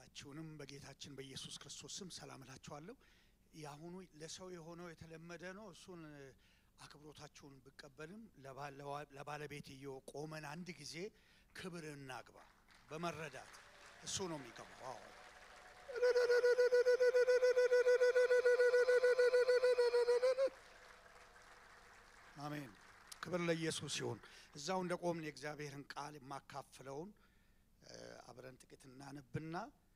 ሁላችሁንም በጌታችን በኢየሱስ ክርስቶስ ስም ሰላም እላችኋለሁ። የአሁኑ ለሰው የሆነው የተለመደ ነው። እሱን አክብሮታችሁን ብቀበልም ለባለቤትየው ቆመን አንድ ጊዜ ክብር እናግባ በመረዳት እሱ ነው የሚገባው። አዎ አሜን። ክብር ለኢየሱስ ይሁን። እዛው እንደ ቆምን የእግዚአብሔርን ቃል የማካፍለውን አብረን ጥቂት እናነብና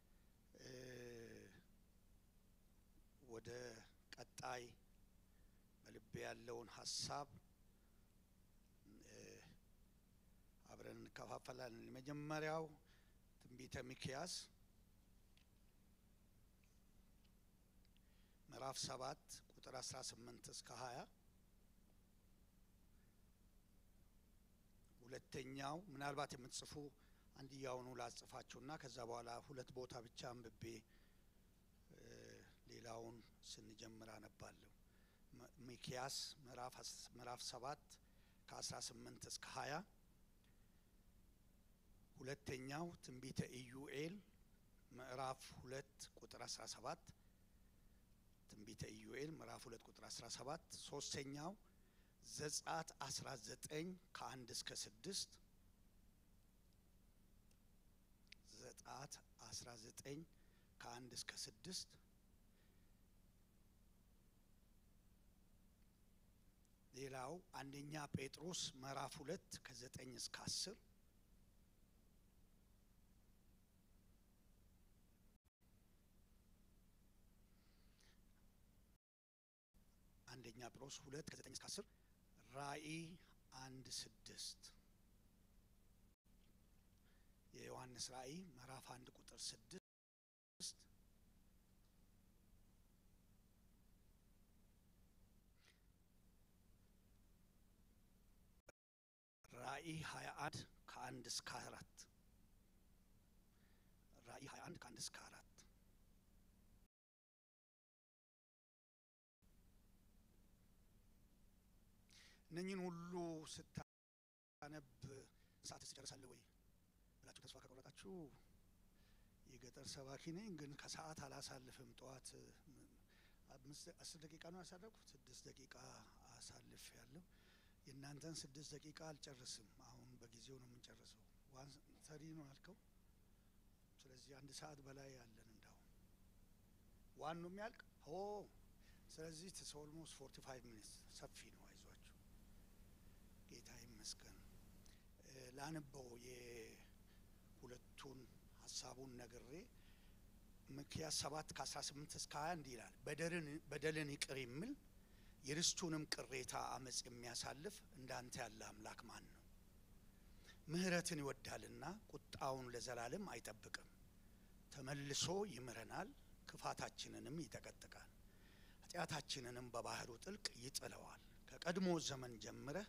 ወደ ቀጣይ በልቤ ያለውን ሀሳብ አብረን እንከፋፈላለን። የመጀመሪያው ትንቢተ ሚክያስ ምዕራፍ ሰባት ቁጥር አስራ ስምንት እስከ ሀያ ሁለተኛው ምናልባት የምትጽፉ አንድያውኑ ላጽፋችሁና ከዛ በኋላ ሁለት ቦታ ብቻ አንብቤ ሌላውን ስንጀምር አነባለሁ። ሚክያስ ምዕራፍ ሰባት ከአስራ ስምንት እስከ ሀያ ሁለተኛው ትንቢተ ኢዩኤል ምዕራፍ ሁለት ቁጥር አስራ ሰባት ትንቢተ ኢዩኤል ምዕራፍ ሁለት ቁጥር አስራ ሰባት ሶስተኛው ዘጸአት አስራ ዘጠኝ ከአንድ እስከ ስድስት ዘጸአት አስራ ዘጠኝ ከአንድ እስከ ስድስት ሌላው አንደኛ ጴጥሮስ ምዕራፍ ሁለት ከዘጠኝ እስከ አስር አንደኛ ጴጥሮስ ሁለት ከዘጠኝ እስከ አስር ራእይ አንድ ስድስት የዮሐንስ ራእይ ምዕራፍ አንድ ቁጥር ስድስት ራእይ ሀያ አንድ ከአንድ እስከ አራት ራእይ ሀያ አንድ ከአንድ እስከ አራት እነኝን ሁሉ ስታነብ ሰዓት ትጨርሳለህ ወይ ብላችሁ ተስፋ ከቆረጣችሁ የገጠር ሰባኪ ነኝ፣ ግን ከሰዓት አላሳልፍም። ጠዋት አስር ደቂቃ ነው ያሳለፍኩት፣ ስድስት ደቂቃ አሳልፍ ያለሁ። የእናንተን ስድስት ደቂቃ አልጨርስም። አሁን በጊዜው ነው የምንጨርሰው። ዋን ሰሪ ነው ያልከው። ስለዚህ አንድ ሰዓት በላይ ያለን እንዳሁን ዋን ነው የሚያልቅ ሆ ስለዚህ ትስ ኦልሞስት ፎርቲ ፋይቭ ሚኒትስ ሰፊ ነው። አይዟችሁ፣ ጌታ ይመስገን። ላንበው የሁለቱን ሀሳቡን ነግሬ ሚክያስ ሰባት ከአስራ ስምንት እስከ ሀያ እንዲህ ይላል። በደልን ይቅር የሚል የርስቱንም ቅሬታ አመፅ የሚያሳልፍ እንዳንተ ያለ አምላክ ማን ነው? ምሕረትን ይወዳልና ቁጣውን ለዘላለም አይጠብቅም። ተመልሶ ይምረናል፣ ክፋታችንንም ይጠቀጥቃል፣ ኃጢአታችንንም በባህሩ ጥልቅ ይጥለዋል። ከቀድሞ ዘመን ጀምረህ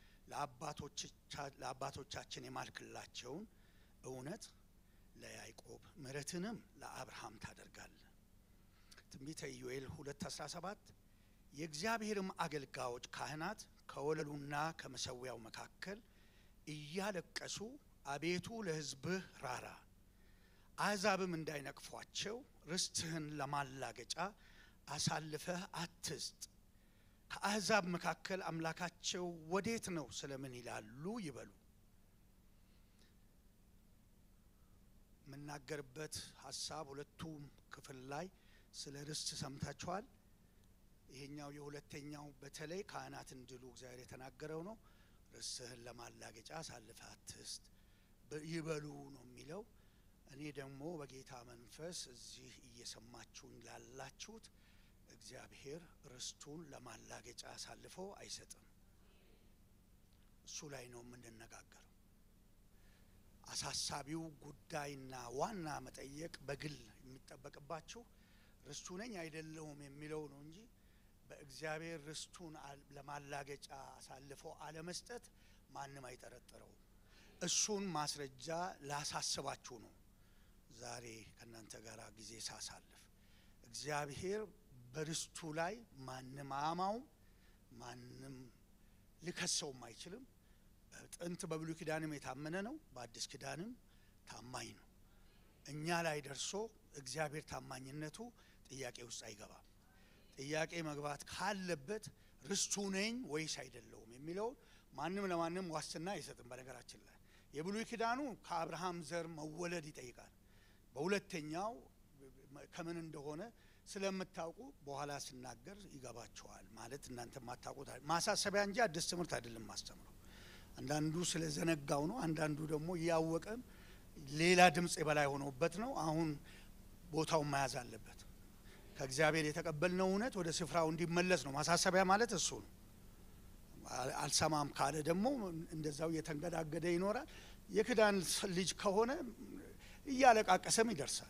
ለአባቶቻችን የማልክላቸውን እውነት ለያዕቆብ ምሕረትንም ለአብርሃም ታደርጋለህ። ትንቢተ ኢዩኤል ሁለት አስራ ሰባት የእግዚአብሔርም አገልጋዮች ካህናት ከወለሉና ከመሰዊያው መካከል እያለቀሱ አቤቱ ለሕዝብህ ራራ፣ አሕዛብም እንዳይነቅፏቸው ርስትህን ለማላገጫ አሳልፈህ አትስጥ ከአሕዛብ መካከል አምላካቸው ወዴት ነው ስለምን ይላሉ ይበሉ። የምናገርበት ሀሳብ ሁለቱም ክፍል ላይ ስለ ርስት ሰምታችኋል። ይሄኛው የሁለተኛው በተለይ ካህናት እንዲሉ እግዚአብሔር የተናገረው ነው። ርስትህን ለማላገጫ አሳልፈህ አትስጥ ይበሉ ነው የሚለው። እኔ ደግሞ በጌታ መንፈስ እዚህ እየሰማችሁኝ ላላችሁት እግዚአብሔር ርስቱን ለማላገጫ አሳልፎ አይሰጥም። እሱ ላይ ነው የምንነጋገረው። አሳሳቢው ጉዳይና ዋና መጠየቅ በግል የሚጠበቅባችሁ ርስቱ ነኝ አይደለሁም የሚለው ነው እንጂ በእግዚአብሔር ርስቱን ለማላገጫ አሳልፎ አለመስጠት ማንም አይጠረጥረውም። እሱን ማስረጃ ላሳስባችሁ ነው ዛሬ ከእናንተ ጋር ጊዜ ሳሳልፍ እግዚአብሔር በርስቱ ላይ ማንም አያማውም፣ ማንም ሊከሰውም አይችልም። ጥንት በብሉይ ኪዳንም የታመነ ነው፣ በአዲስ ኪዳንም ታማኝ ነው። እኛ ላይ ደርሶ እግዚአብሔር ታማኝነቱ ጥያቄ ውስጥ አይገባም። ጥያቄ መግባት ካለበት ርስቱ ነኝ ወይስ አይደለውም የሚለውን ማንም ለማንም ዋስትና አይሰጥም። በነገራችን ላይ የብሉይ ኪዳኑ ከአብርሃም ዘር መወለድ ይጠይቃል። በሁለተኛው ከምን እንደሆነ ስለምታውቁ በኋላ ስናገር ይገባቸዋል። ማለት እናንተ ማታውቁት ማሳሰቢያ እንጂ አዲስ ትምህርት አይደለም ማስተምረው። አንዳንዱ ስለዘነጋው ነው። አንዳንዱ ደግሞ እያወቀም ሌላ ድምፅ የበላይ ሆኖበት ነው። አሁን ቦታውን መያዝ አለበት። ከእግዚአብሔር የተቀበልነው እውነት ወደ ስፍራው እንዲመለስ ነው። ማሳሰቢያ ማለት እሱ ነው። አልሰማም ካለ ደግሞ እንደዛው እየተንገዳገደ ይኖራል። የክዳን ልጅ ከሆነ እያለቃቀሰም ይደርሳል።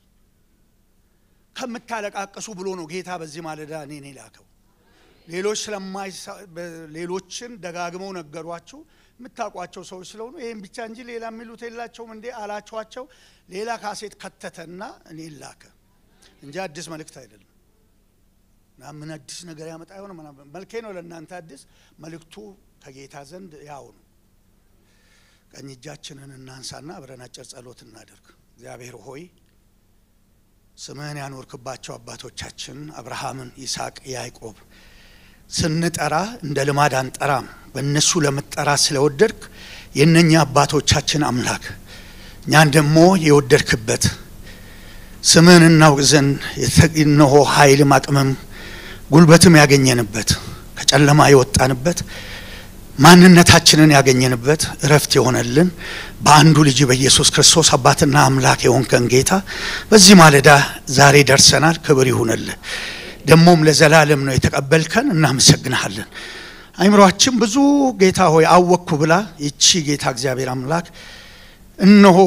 ከምታለቃቀሱ ብሎ ነው ጌታ በዚህ ማለዳ እኔን ላከው። ሌሎች ሌሎችን ደጋግመው ነገሯችሁ የምታውቋቸው ሰዎች ስለሆኑ ይህም ብቻ እንጂ ሌላ የሚሉት የላቸውም እንዴ አላችኋቸው። ሌላ ካሴት ከተተና እኔን ላከ እንጂ አዲስ መልእክት አይደለም። እና ምን አዲስ ነገር ያመጣ የሆነ መልኬ ነው ለእናንተ አዲስ መልእክቱ ከጌታ ዘንድ ያው ነው። ቀኝ እጃችንን እናንሳና አብረን አጭር ጸሎት እናደርግ። እግዚአብሔር ሆይ ስምህን ያኖርክባቸው አባቶቻችን አብርሃምን፣ ይስሐቅ፣ ያዕቆብ ስንጠራ እንደ ልማድ አንጠራም። በእነሱ ለምጠራ ስለወደድክ የእነኛ አባቶቻችን አምላክ እኛን ደግሞ የወደድክበት ስምህን እናውቅ ዘንድ እነሆ ኃይልም አቅምም ጉልበትም ያገኘንበት ከጨለማ የወጣንበት ማንነታችንን ያገኘንበት እረፍት የሆነልን በአንዱ ልጅ በኢየሱስ ክርስቶስ አባትና አምላክ የሆንከን ጌታ በዚህ ማለዳ ዛሬ ደርሰናል። ክብር ይሁንልህ። ደግሞም ለዘላለም ነው የተቀበልከን። እናመሰግንሃለን። አይምሯችን ብዙ ጌታ ሆይ አወቅኩ ብላ ይቺ ጌታ እግዚአብሔር አምላክ እነሆ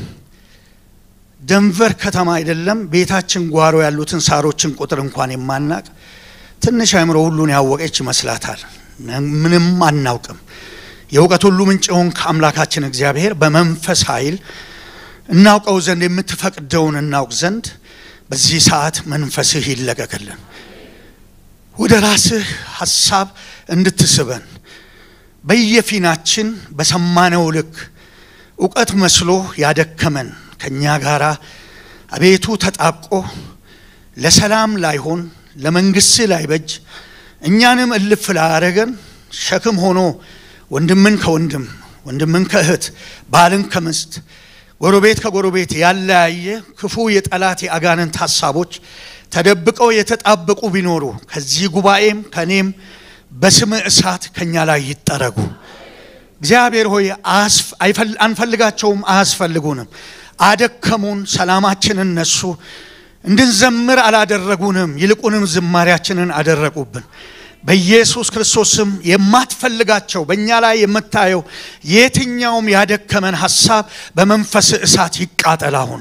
ደንቨር ከተማ አይደለም ቤታችን ጓሮ ያሉትን ሳሮችን ቁጥር እንኳን የማናቅ ትንሽ አይምሮ ሁሉን ያወቀች ይመስላታል። ምንም አናውቅም። የእውቀት ሁሉ ምንጭ የሆንክ አምላካችን እግዚአብሔር በመንፈስ ኃይል እናውቀው ዘንድ የምትፈቅደውን እናውቅ ዘንድ በዚህ ሰዓት መንፈስህ ይለቀቅልን። ወደ ራስህ ሀሳብ እንድትስበን በየፊናችን በሰማነው ልክ እውቀት መስሎ ያደከመን ከእኛ ጋር አቤቱ ተጣብቆ ለሰላም ላይሆን ለመንግሥት ላይበጅ እኛንም እልፍ ላያረገን ሸክም ሆኖ ወንድምን ከወንድም ወንድምን ከእህት ባልን ከምስት ጎረቤት ከጎረቤት ያለያየ ክፉ የጠላት የአጋንንት ሀሳቦች ተደብቀው የተጣበቁ ቢኖሩ ከዚህ ጉባኤም ከእኔም በስም እሳት ከእኛ ላይ ይጠረጉ። እግዚአብሔር ሆይ አንፈልጋቸውም፣ አያስፈልጉንም። አደከሙን፣ ሰላማችንን ነሱ፣ እንድንዘምር አላደረጉንም። ይልቁንም ዝማሪያችንን አደረቁብን። በኢየሱስ ክርስቶስ ስም የማትፈልጋቸው በእኛ ላይ የምታየው የትኛውም ያደከመን ሀሳብ በመንፈስ እሳት ይቃጠል። አሁን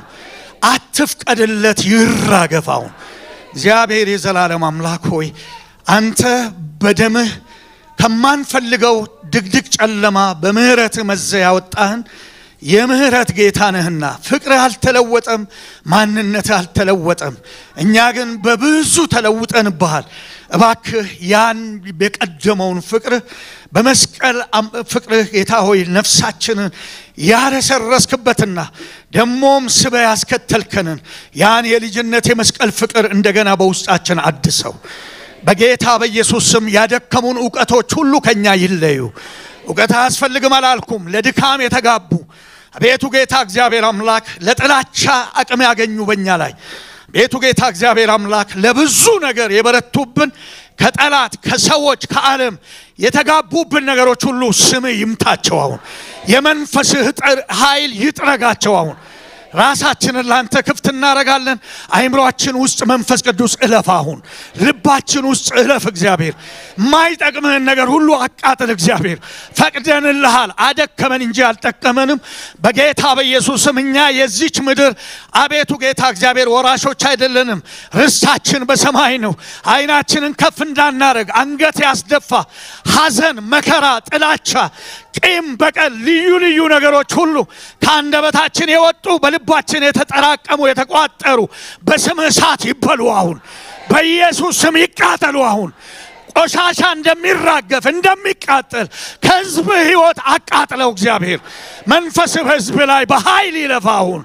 አትፍቀድለት፣ ይራገፍ። አሁን እግዚአብሔር የዘላለም አምላክ ሆይ አንተ በደምህ ከማንፈልገው ድቅድቅ ጨለማ በምህረትህ መዘ ያወጣህን የምህረት ጌታ ነህና ፍቅርህ አልተለወጠም፣ ማንነትህ አልተለወጠም። እኛ ግን በብዙ ተለውጠንብሃል። እባክህ ያን የቀደመውን ፍቅርህ በመስቀል ፍቅርህ ጌታ ሆይ ነፍሳችንን ያረሰረስክበትና ደሞም ስበ ያስከተልከንን ያን የልጅነት የመስቀል ፍቅር እንደገና በውስጣችን አድሰው በጌታ በኢየሱስ ስም ያደከሙን እውቀቶች ሁሉ ከኛ ይለዩ። እውቀት አያስፈልግም አላልኩም። ለድካም የተጋቡ ቤቱ ጌታ እግዚአብሔር አምላክ ለጥላቻ አቅም ያገኙ በእኛ ላይ ቤቱ ጌታ እግዚአብሔር አምላክ ለብዙ ነገር የበረቱብን ከጠላት ከሰዎች ከዓለም የተጋቡብን ነገሮች ሁሉ ስም ይምታቸው። አሁን የመንፈስህ ኃይል ይጥረጋቸው። አሁን ራሳችንን ላንተ ክፍት እናደርጋለን። አይምሯችን ውስጥ መንፈስ ቅዱስ እለፍ። አሁን ልባችን ውስጥ እለፍ። እግዚአብሔር የማይጠቅምህን ነገር ሁሉ አቃጥል። እግዚአብሔር ፈቅደንልሃል። አደከመን እንጂ አልጠቀመንም። በጌታ በኢየሱስም እኛ የዚች ምድር አቤቱ ጌታ እግዚአብሔር ወራሾች አይደለንም። ርስታችን በሰማይ ነው። አይናችንን ከፍ እንዳናረግ አንገት ያስደፋ ሐዘን፣ መከራ፣ ጥላቻ ቂም፣ በቀል፣ ልዩ ልዩ ነገሮች ሁሉ ከአንደበታችን የወጡ በልባችን የተጠራቀሙ የተቋጠሩ በስም እሳት ይበሉ። አሁን በኢየሱስ ስም ይቃጠሉ። አሁን ቆሻሻ እንደሚራገፍ እንደሚቃጠል ከሕዝብ ሕይወት አቃጥለው። እግዚአብሔር መንፈስ በሕዝብ ላይ በኃይል ይለፋ። አሁን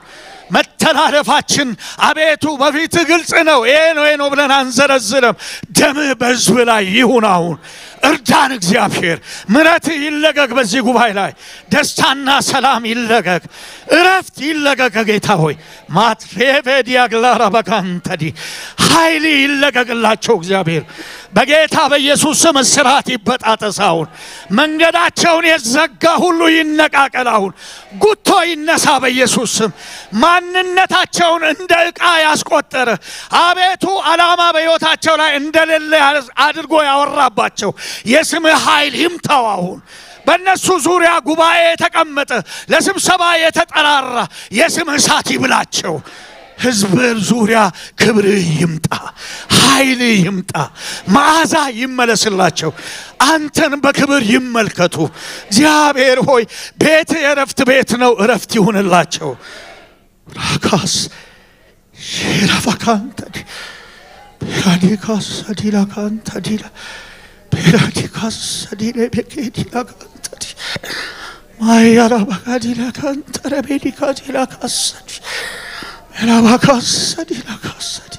መተላለፋችን አቤቱ በፊት ግልጽ ነው። ይሄ ነው ይሄ ነው ብለን አንዘረዝርም። ደምህ በሕዝብ ላይ ይሁን አሁን እርዳን እግዚአብሔር። ምሕረትህ ይለቀቅ በዚህ ጉባኤ ላይ ደስታና ሰላም ይለቀቅ፣ እረፍት ይለቀቅ። ጌታ ሆይ ማትሬቬዲያግላራ በካንተዲ ኃይል ይለቀቅላቸው እግዚአብሔር በጌታ በኢየሱስ ስም እስራት ይበጣጠስ። አሁን መንገዳቸውን የዘጋ ሁሉ ይነቃቀል። አሁን ጉቶ ይነሳ በኢየሱስ ስም። ማንነታቸውን እንደ ዕቃ ያስቆጠረ አቤቱ ዓላማ በሕይወታቸው ላይ እንደሌለ አድርጎ ያወራባቸው የስምህ ኃይል ይምታው አሁን በእነሱ ዙሪያ ጉባኤ የተቀመጠ ለስብሰባ የተጠራራ የስምህ እሳት ይብላቸው። ሕዝብ ዙሪያ ክብርህ ይምጣ፣ ኃይልህ ይምጣ፣ መዓዛ ይመለስላቸው። አንተን በክብር ይመልከቱ። እግዚአብሔር ሆይ ቤት የእረፍት ቤት ነው፣ እረፍት ይሁንላቸው። ራካስ ሼራፋካንተዲ ፔራዲካስ ሰዲላካንተዲላ ፔራዲካስ ሰዲለ ቤኬዲላካንተዲ ማያራ ባጋዲላ ካንተረ ቤዲካ ዲላ ካሰዲ ኤራባ ካሰዲ ላ ካሰዲ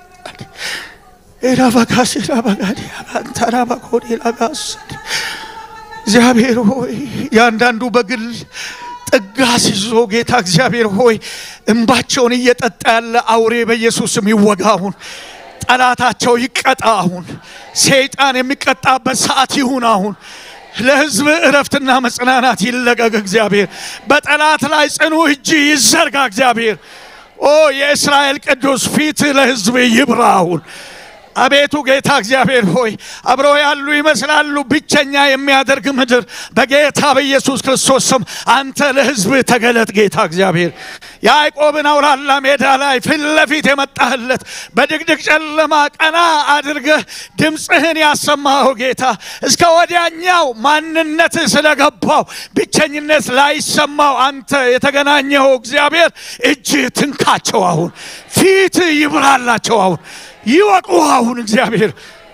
ኤራባ ካሲላ ባጋዲ ካንተራ ባኮዲ ላ ካሰዲ እግዚአብሔር ሆይ ያንዳንዱ በግል ጥጋስ ይዞ ጌታ እግዚአብሔር ሆይ እንባቸውን እየጠጣ ያለ አውሬ በኢየሱስም ይወጋሁን። ጠላታቸው ይቀጣ አሁን። ሰይጣን የሚቀጣበት ሰዓት ይሁን አሁን። ለሕዝብ እረፍትና መጽናናት ይለቀቅ እግዚአብሔር። በጠላት ላይ ጽኑ እጅ ይዘርጋ እግዚአብሔር። ኦ የእስራኤል ቅዱስ ፊት ለሕዝብ ይብራ አሁን። አቤቱ ጌታ እግዚአብሔር ሆይ አብረው ያሉ ይመስላሉ ብቸኛ የሚያደርግ ምድር በጌታ በኢየሱስ ክርስቶስ ስም አንተ ለሕዝብ ተገለጥ። ጌታ እግዚአብሔር ያዕቆብን አውላላ ሜዳ ላይ ፊት ለፊት የመጣህለት በድቅድቅ ጨለማ ቀና አድርገህ ድምፅህን ያሰማኸው ጌታ እስከ ወዲያኛው ማንነት ስለገባው ብቸኝነት ላይሰማው አንተ የተገናኘኸው እግዚአብሔር እጅ ትንካቸው አሁን ፊት ይብራላቸው አሁን ይወቁ አሁን እግዚአብሔር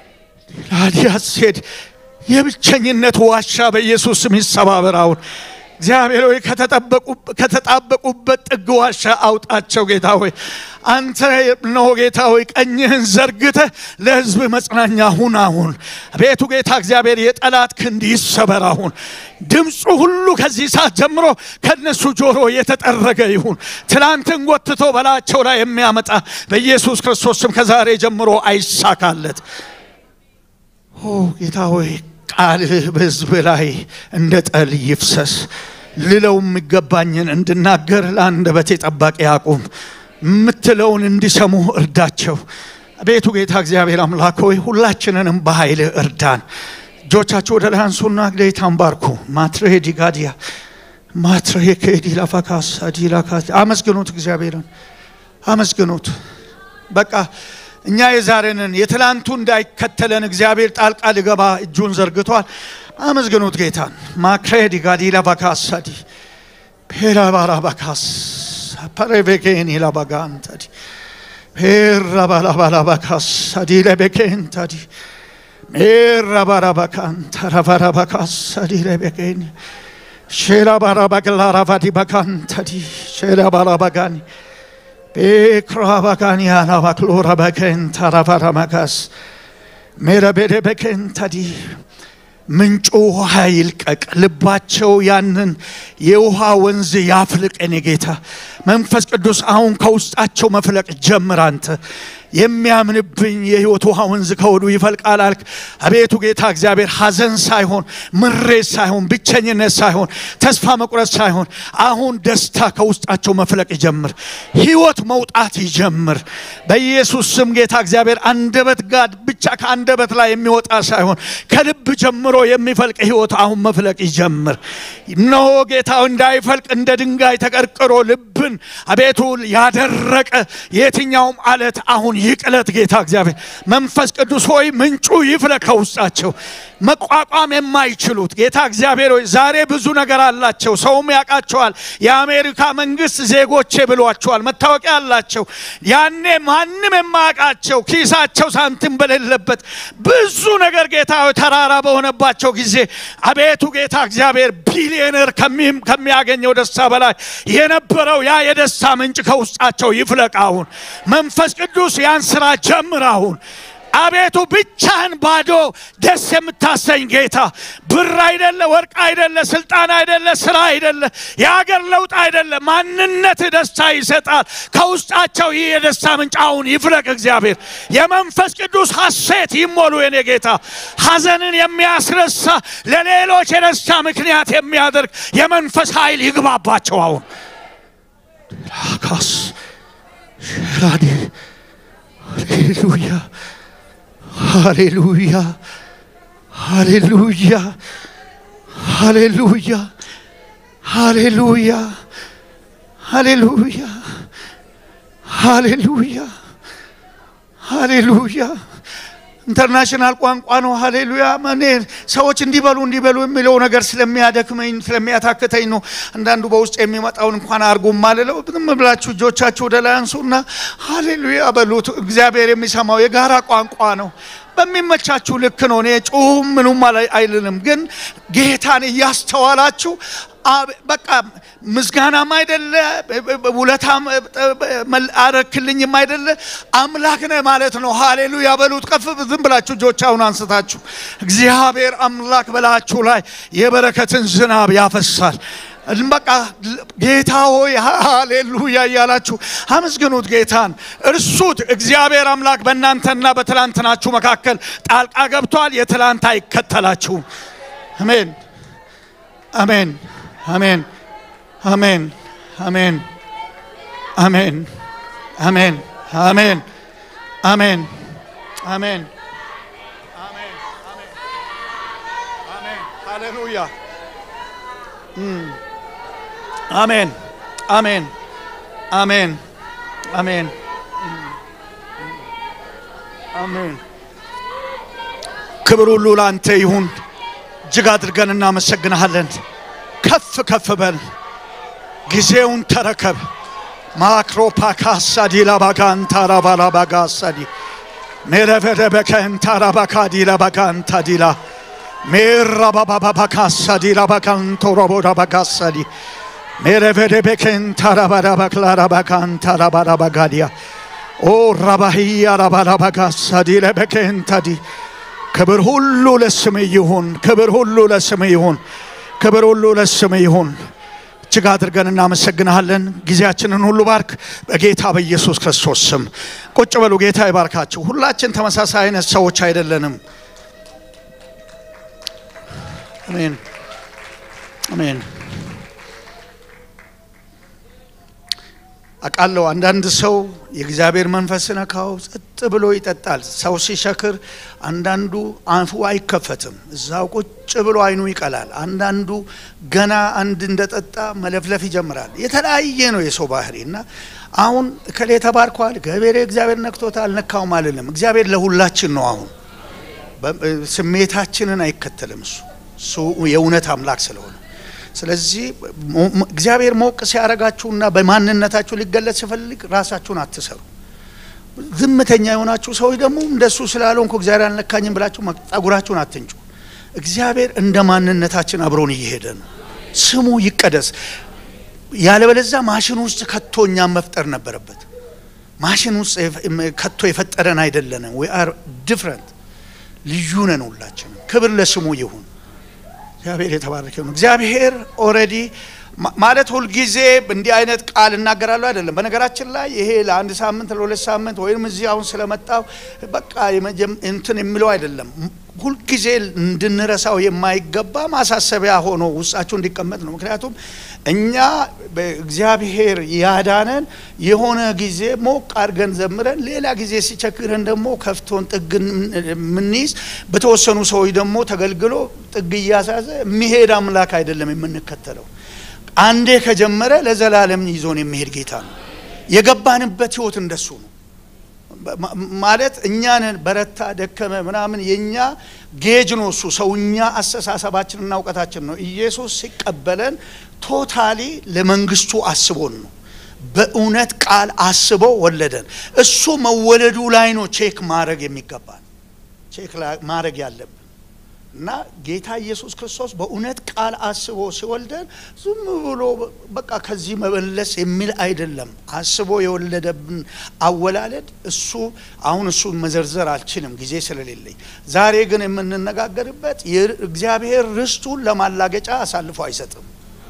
ላዲያስ ሄድ የብቸኝነት ዋሻ በኢየሱስ ስም ይሰባበር አሁን እግዚአብሔር ሆይ ከተጣበቁበት ጥግ ዋሻ አውጣቸው ጌታ ሆይ አንተ ነው ጌታ ሆይ ቀኝህን ዘርግተህ ለሕዝብ መጽናኛ ሁን አሁን ቤቱ ጌታ እግዚአብሔር የጠላት ክንድ ይሰበር አሁን ድምፁ ሁሉ ከዚህ ሰዓት ጀምሮ ከነሱ ጆሮ የተጠረገ ይሁን ትናንትን ጎትቶ በላቸው ላይ የሚያመጣ በኢየሱስ ክርስቶስ ስም ከዛሬ ጀምሮ አይሳካለት ኦ ጌታ ሆይ ቃልህ በሕዝብ ላይ እንደ ጠል ይፍሰስ። ልለው የሚገባኝን እንድናገር ለአንደበቴ ጠባቂ አቁም። የምትለውን እንዲሰሙ እርዳቸው። አቤቱ ጌታ እግዚአብሔር አምላክ ሆይ ሁላችንንም በኃይልህ እርዳን። እጆቻችሁ ወደ ላይ አንሱና ጌታን ባርኩ። ማትሬ ዲጋዲያ ማትሬ ከዲ ላፋካሳ ዲላካ አመስግኑት፣ እግዚአብሔርን አመስግኑት። በቃ እኛ የዛሬንን የትላንቱ እንዳይከተለን እግዚአብሔር ጣልቃ ሊገባ እጁን ዘርግቷል። አመስግኑት ጌታን። ማክሬዲ ጋዲላ ባካሳዲ ፔራ ባራ ባካስ ፐሬቤኬን ይላባጋንተዲ ፔራ ባላ ባላ ባካሳዲ ለቤኬንተዲ ሜራ ባራ ባካንተራ ባራ ባካሳዲ ለቤኬን ሼራ ባራ ባግላራ ባዲ ባካንተዲ ሼራ ባራ ባጋኒ ቤክራባጋኒያና ባክሎራ በከንታ ራባራማጋስ ሜረቤደ በከንታዲ ምንጩ ውሃ ይልቀቅ፣ ልባቸው ያንን የውሃ ወንዝ ያፍልቅ። እኔ ጌታ መንፈስ ቅዱስ አሁን ከውስጣቸው መፍለቅ ጀምር። አንተ የሚያምንብኝ የሕይወት ውሃ ወንዝ ከወዱ ይፈልቃል አልክ። አቤቱ ጌታ እግዚአብሔር ሐዘን ሳይሆን ምሬት ሳይሆን ብቸኝነት ሳይሆን ተስፋ መቁረጥ ሳይሆን አሁን ደስታ ከውስጣቸው መፍለቅ ይጀምር፣ ሕይወት መውጣት ይጀምር። በኢየሱስ ስም ጌታ እግዚአብሔር አንደበት ጋር ብቻ ከአንደበት ላይ የሚወጣ ሳይሆን ከልብ ጀምሮ የሚፈልቅ ሕይወት አሁን መፍለቅ ይጀምር። እነሆ ጌታ እንዳይፈልቅ እንደ ድንጋይ ተቀርቅሮ ልብን አቤቱ ያደረቀ የትኛውም አለት አሁን ይቅለት። ጌታ እግዚአብሔር መንፈስ ቅዱስ ሆይ ምንጩ ይፍለቅ ከውስጣቸው መቋቋም የማይችሉት ጌታ እግዚአብሔር ሆይ ዛሬ ብዙ ነገር አላቸው፣ ሰውም ያውቃቸዋል። የአሜሪካ መንግስት ዜጎቼ ብሏቸዋል። መታወቂያ አላቸው። ያኔ ማንም የማያውቃቸው ኪሳቸው ሳንቲም በሌለበት ብዙ ነገር ጌታ ሆይ ተራራ በሆነባቸው ጊዜ አቤቱ ጌታ እግዚአብሔር ቢሊዮነር ከሚያገኘው ደስታ በላይ የነበረው ያ የደስታ ምንጭ ከውስጣቸው ይፍለቅ። አሁን መንፈስ ቅዱስ ያን ስራ ጀምር። አሁን አቤቱ ብቻህን ባዶ ደስ የምታሰኝ ጌታ ብር አይደለ፣ ወርቅ አይደለ፣ ስልጣን አይደለ፣ ስራ አይደለ፣ የሀገር ለውጥ አይደለ፣ ማንነት ደስታ ይሰጣል። ከውስጣቸው ይህ የደስታ ምንጭ አሁን ይፍለቅ። እግዚአብሔር የመንፈስ ቅዱስ ሐሴት ይሞሉ። የኔ ጌታ ሐዘንን የሚያስረሳ ለሌሎች የደስታ ምክንያት የሚያደርግ የመንፈስ ኃይል ይግባባቸው አሁን ላካስ ራዲ ሃሌሉያ ሃሌሉያ ሃሌሉያ ሃሌሉያ ሃሌሉያ ሃሌሉያ ሃሌሉያ ሃሌሉያ ኢንተርናሽናል ቋንቋ ነው። ሃሌሉያ እኔ ሰዎች እንዲበሉ እንዲበሉ የሚለው ነገር ስለሚያደክመኝ ስለሚያታክተኝ ነው። አንዳንዱ በውስጥ የሚመጣውን እንኳን አርጉ ማልለው ዝም ብላችሁ እጆቻችሁ ወደ ላይ አንሱና ሃሌሉያ በሉት። እግዚአብሔር የሚሰማው የጋራ ቋንቋ ነው። በሚመቻችሁ ልክ ነው። እኔ ጩሁም ምኑም አይልንም፣ ግን ጌታን እያስተዋላችሁ በቃ ምስጋናም አይደለ ውለታም አረክልኝም አይደለ አምላክ ነህ ማለት ነው። ሃሌሉያ በሉት። ከፍ ዝም ብላችሁ እጆቻችሁን አንስታችሁ እግዚአብሔር አምላክ በላችሁ ላይ የበረከትን ዝናብ ያፈሳል። በቃ ጌታ ሆይ ሃሌሉያ እያላችሁ አመስግኑት ጌታን፣ እርሱት። እግዚአብሔር አምላክ በእናንተና በትላንትናችሁ መካከል ጣልቃ ገብቷል። የትላንት አይከተላችሁም። አሜን፣ አሜን፣ አሜን፣ አሜን፣ አሜን፣ አሜን፣ አሜን፣ አሜን፣ አሜን፣ አሜን፣ አሜን፣ ሃሌሉያ አሜን አሜን አሜን አሜን አሜን። ክብር ሁሉ ለአንተ ይሁን። እጅግ አድርገን እናመሰግንሃለን። ከፍ ከፍ በል፣ ጊዜውን ተረከብ። ማክሮፓካሳዲ ላባጋንታ ራባላባጋሳዲ ሜረቨደበከንታ ራባካዲ ላባጋንታዲላ ሜራባባባካሳዲ ላባጋንቶ ሮቦዳባጋሳዲ ሜረቨደቤኬንታራባራባክላራባካንታራባራባጋዲያ ኦ ራባህያ ራባራባጋሳዲ ለበኬንታዲ ክብር ሁሉ ለስም ይሁን። ክብር ሁሉ ለስም ይሁን። ክብር ሁሉ ለስም ይሁን። እጅግ አድርገን እናመሰግንሃለን። ጊዜያችንን ሁሉ ባርክ፣ በጌታ በኢየሱስ ክርስቶስ ስም። ቁጭ በሉ። ጌታ ይባርካችሁ። ሁላችን ተመሳሳይ አይነት ሰዎች አይደለንም። አሜን አሜን። አውቃለሁ አንዳንድ ሰው የእግዚአብሔር መንፈስ ነካው ጸጥ ብሎ ይጠጣል። ሰው ሲሸክር አንዳንዱ አፉ አይከፈትም፣ እዛው ቁጭ ብሎ አይኑ ይቀላል። አንዳንዱ ገና አንድ እንደጠጣ መለፍለፍ ይጀምራል። የተለያየ ነው የሰው ባህሪ እና አሁን እከሌ ተባርኳል፣ ገበሬ እግዚአብሔር ነክቶታል፣ አልነካውም አልልም። እግዚአብሔር ለሁላችን ነው። አሁን ስሜታችንን አይከተልም። እሱ እሱ የእውነት አምላክ ስለሆነ ስለዚህ እግዚአብሔር ሞቅ ሲያረጋችሁና በማንነታችሁ ሊገለጽ ሲፈልግ ራሳችሁን አትሰሩ። ዝምተኛ የሆናችሁ ሰዎች ደግሞ እንደሱ ስላልሆንኩ እግዚአብሔር አልነካኝም ብላችሁ ጸጉራችሁን አትንጩ። እግዚአብሔር እንደ ማንነታችን አብሮን እየሄደ ነው። ስሙ ይቀደስ። ያለበለዚያ ማሽን ውስጥ ከቶ እኛም መፍጠር ነበረበት። ማሽን ውስጥ ከቶ የፈጠረን አይደለንም። ዊ አር ዲፍረንት፣ ልዩ ነን ሁላችንም። ክብር ለስሙ ይሁን። እግዚአብሔር የተባረከ ነው። እግዚአብሔር ኦልሬዲ ማለት ሁልጊዜ እንዲህ አይነት ቃል እናገራለሁ አይደለም። በነገራችን ላይ ይሄ ለአንድ ሳምንት ለሁለት ሳምንት ወይም እዚህ አሁን ስለመጣው በቃ እንትን የሚለው አይደለም። ሁልጊዜ እንድንረሳው የማይገባ ማሳሰቢያ ሆኖ ውስጣችሁ እንዲቀመጥ ነው። ምክንያቱም እኛ በእግዚአብሔር ያዳነን የሆነ ጊዜ ሞቅ አድርገን ዘምረን፣ ሌላ ጊዜ ሲቸግረን ደግሞ ከፍቶን ጥግ የምንይዝ በተወሰኑ ሰዎች ደግሞ ተገልግሎ ጥግ እያሳዘ የሚሄድ አምላክ አይደለም የምንከተለው። አንዴ ከጀመረ ለዘላለም ይዞን የሚሄድ ጌታ ነው። የገባንበት ህይወት እንደሱ ነው። ማለት እኛንን በረታ ደከመ ምናምን የእኛ ጌጅ ነው እሱ ሰውኛ አስተሳሰባችንና እውቀታችን ነው። ኢየሱስ ሲቀበለን ቶታሊ ለመንግስቱ አስቦን ነው። በእውነት ቃል አስቦ ወለደን። እሱ መወለዱ ላይ ነው ቼክ ማድረግ የሚገባን ቼክ ማድረግ ያለብን እና ጌታ ኢየሱስ ክርስቶስ በእውነት ቃል አስቦ ሲወልደን ዝም ብሎ በቃ ከዚህ መመለስ የሚል አይደለም። አስቦ የወለደብን አወላለድ እሱ አሁን እሱን መዘርዘር አልችልም ጊዜ ስለሌለኝ። ዛሬ ግን የምንነጋገርበት እግዚአብሔር ርስቱን ለማላገጫ አሳልፎ አይሰጥም።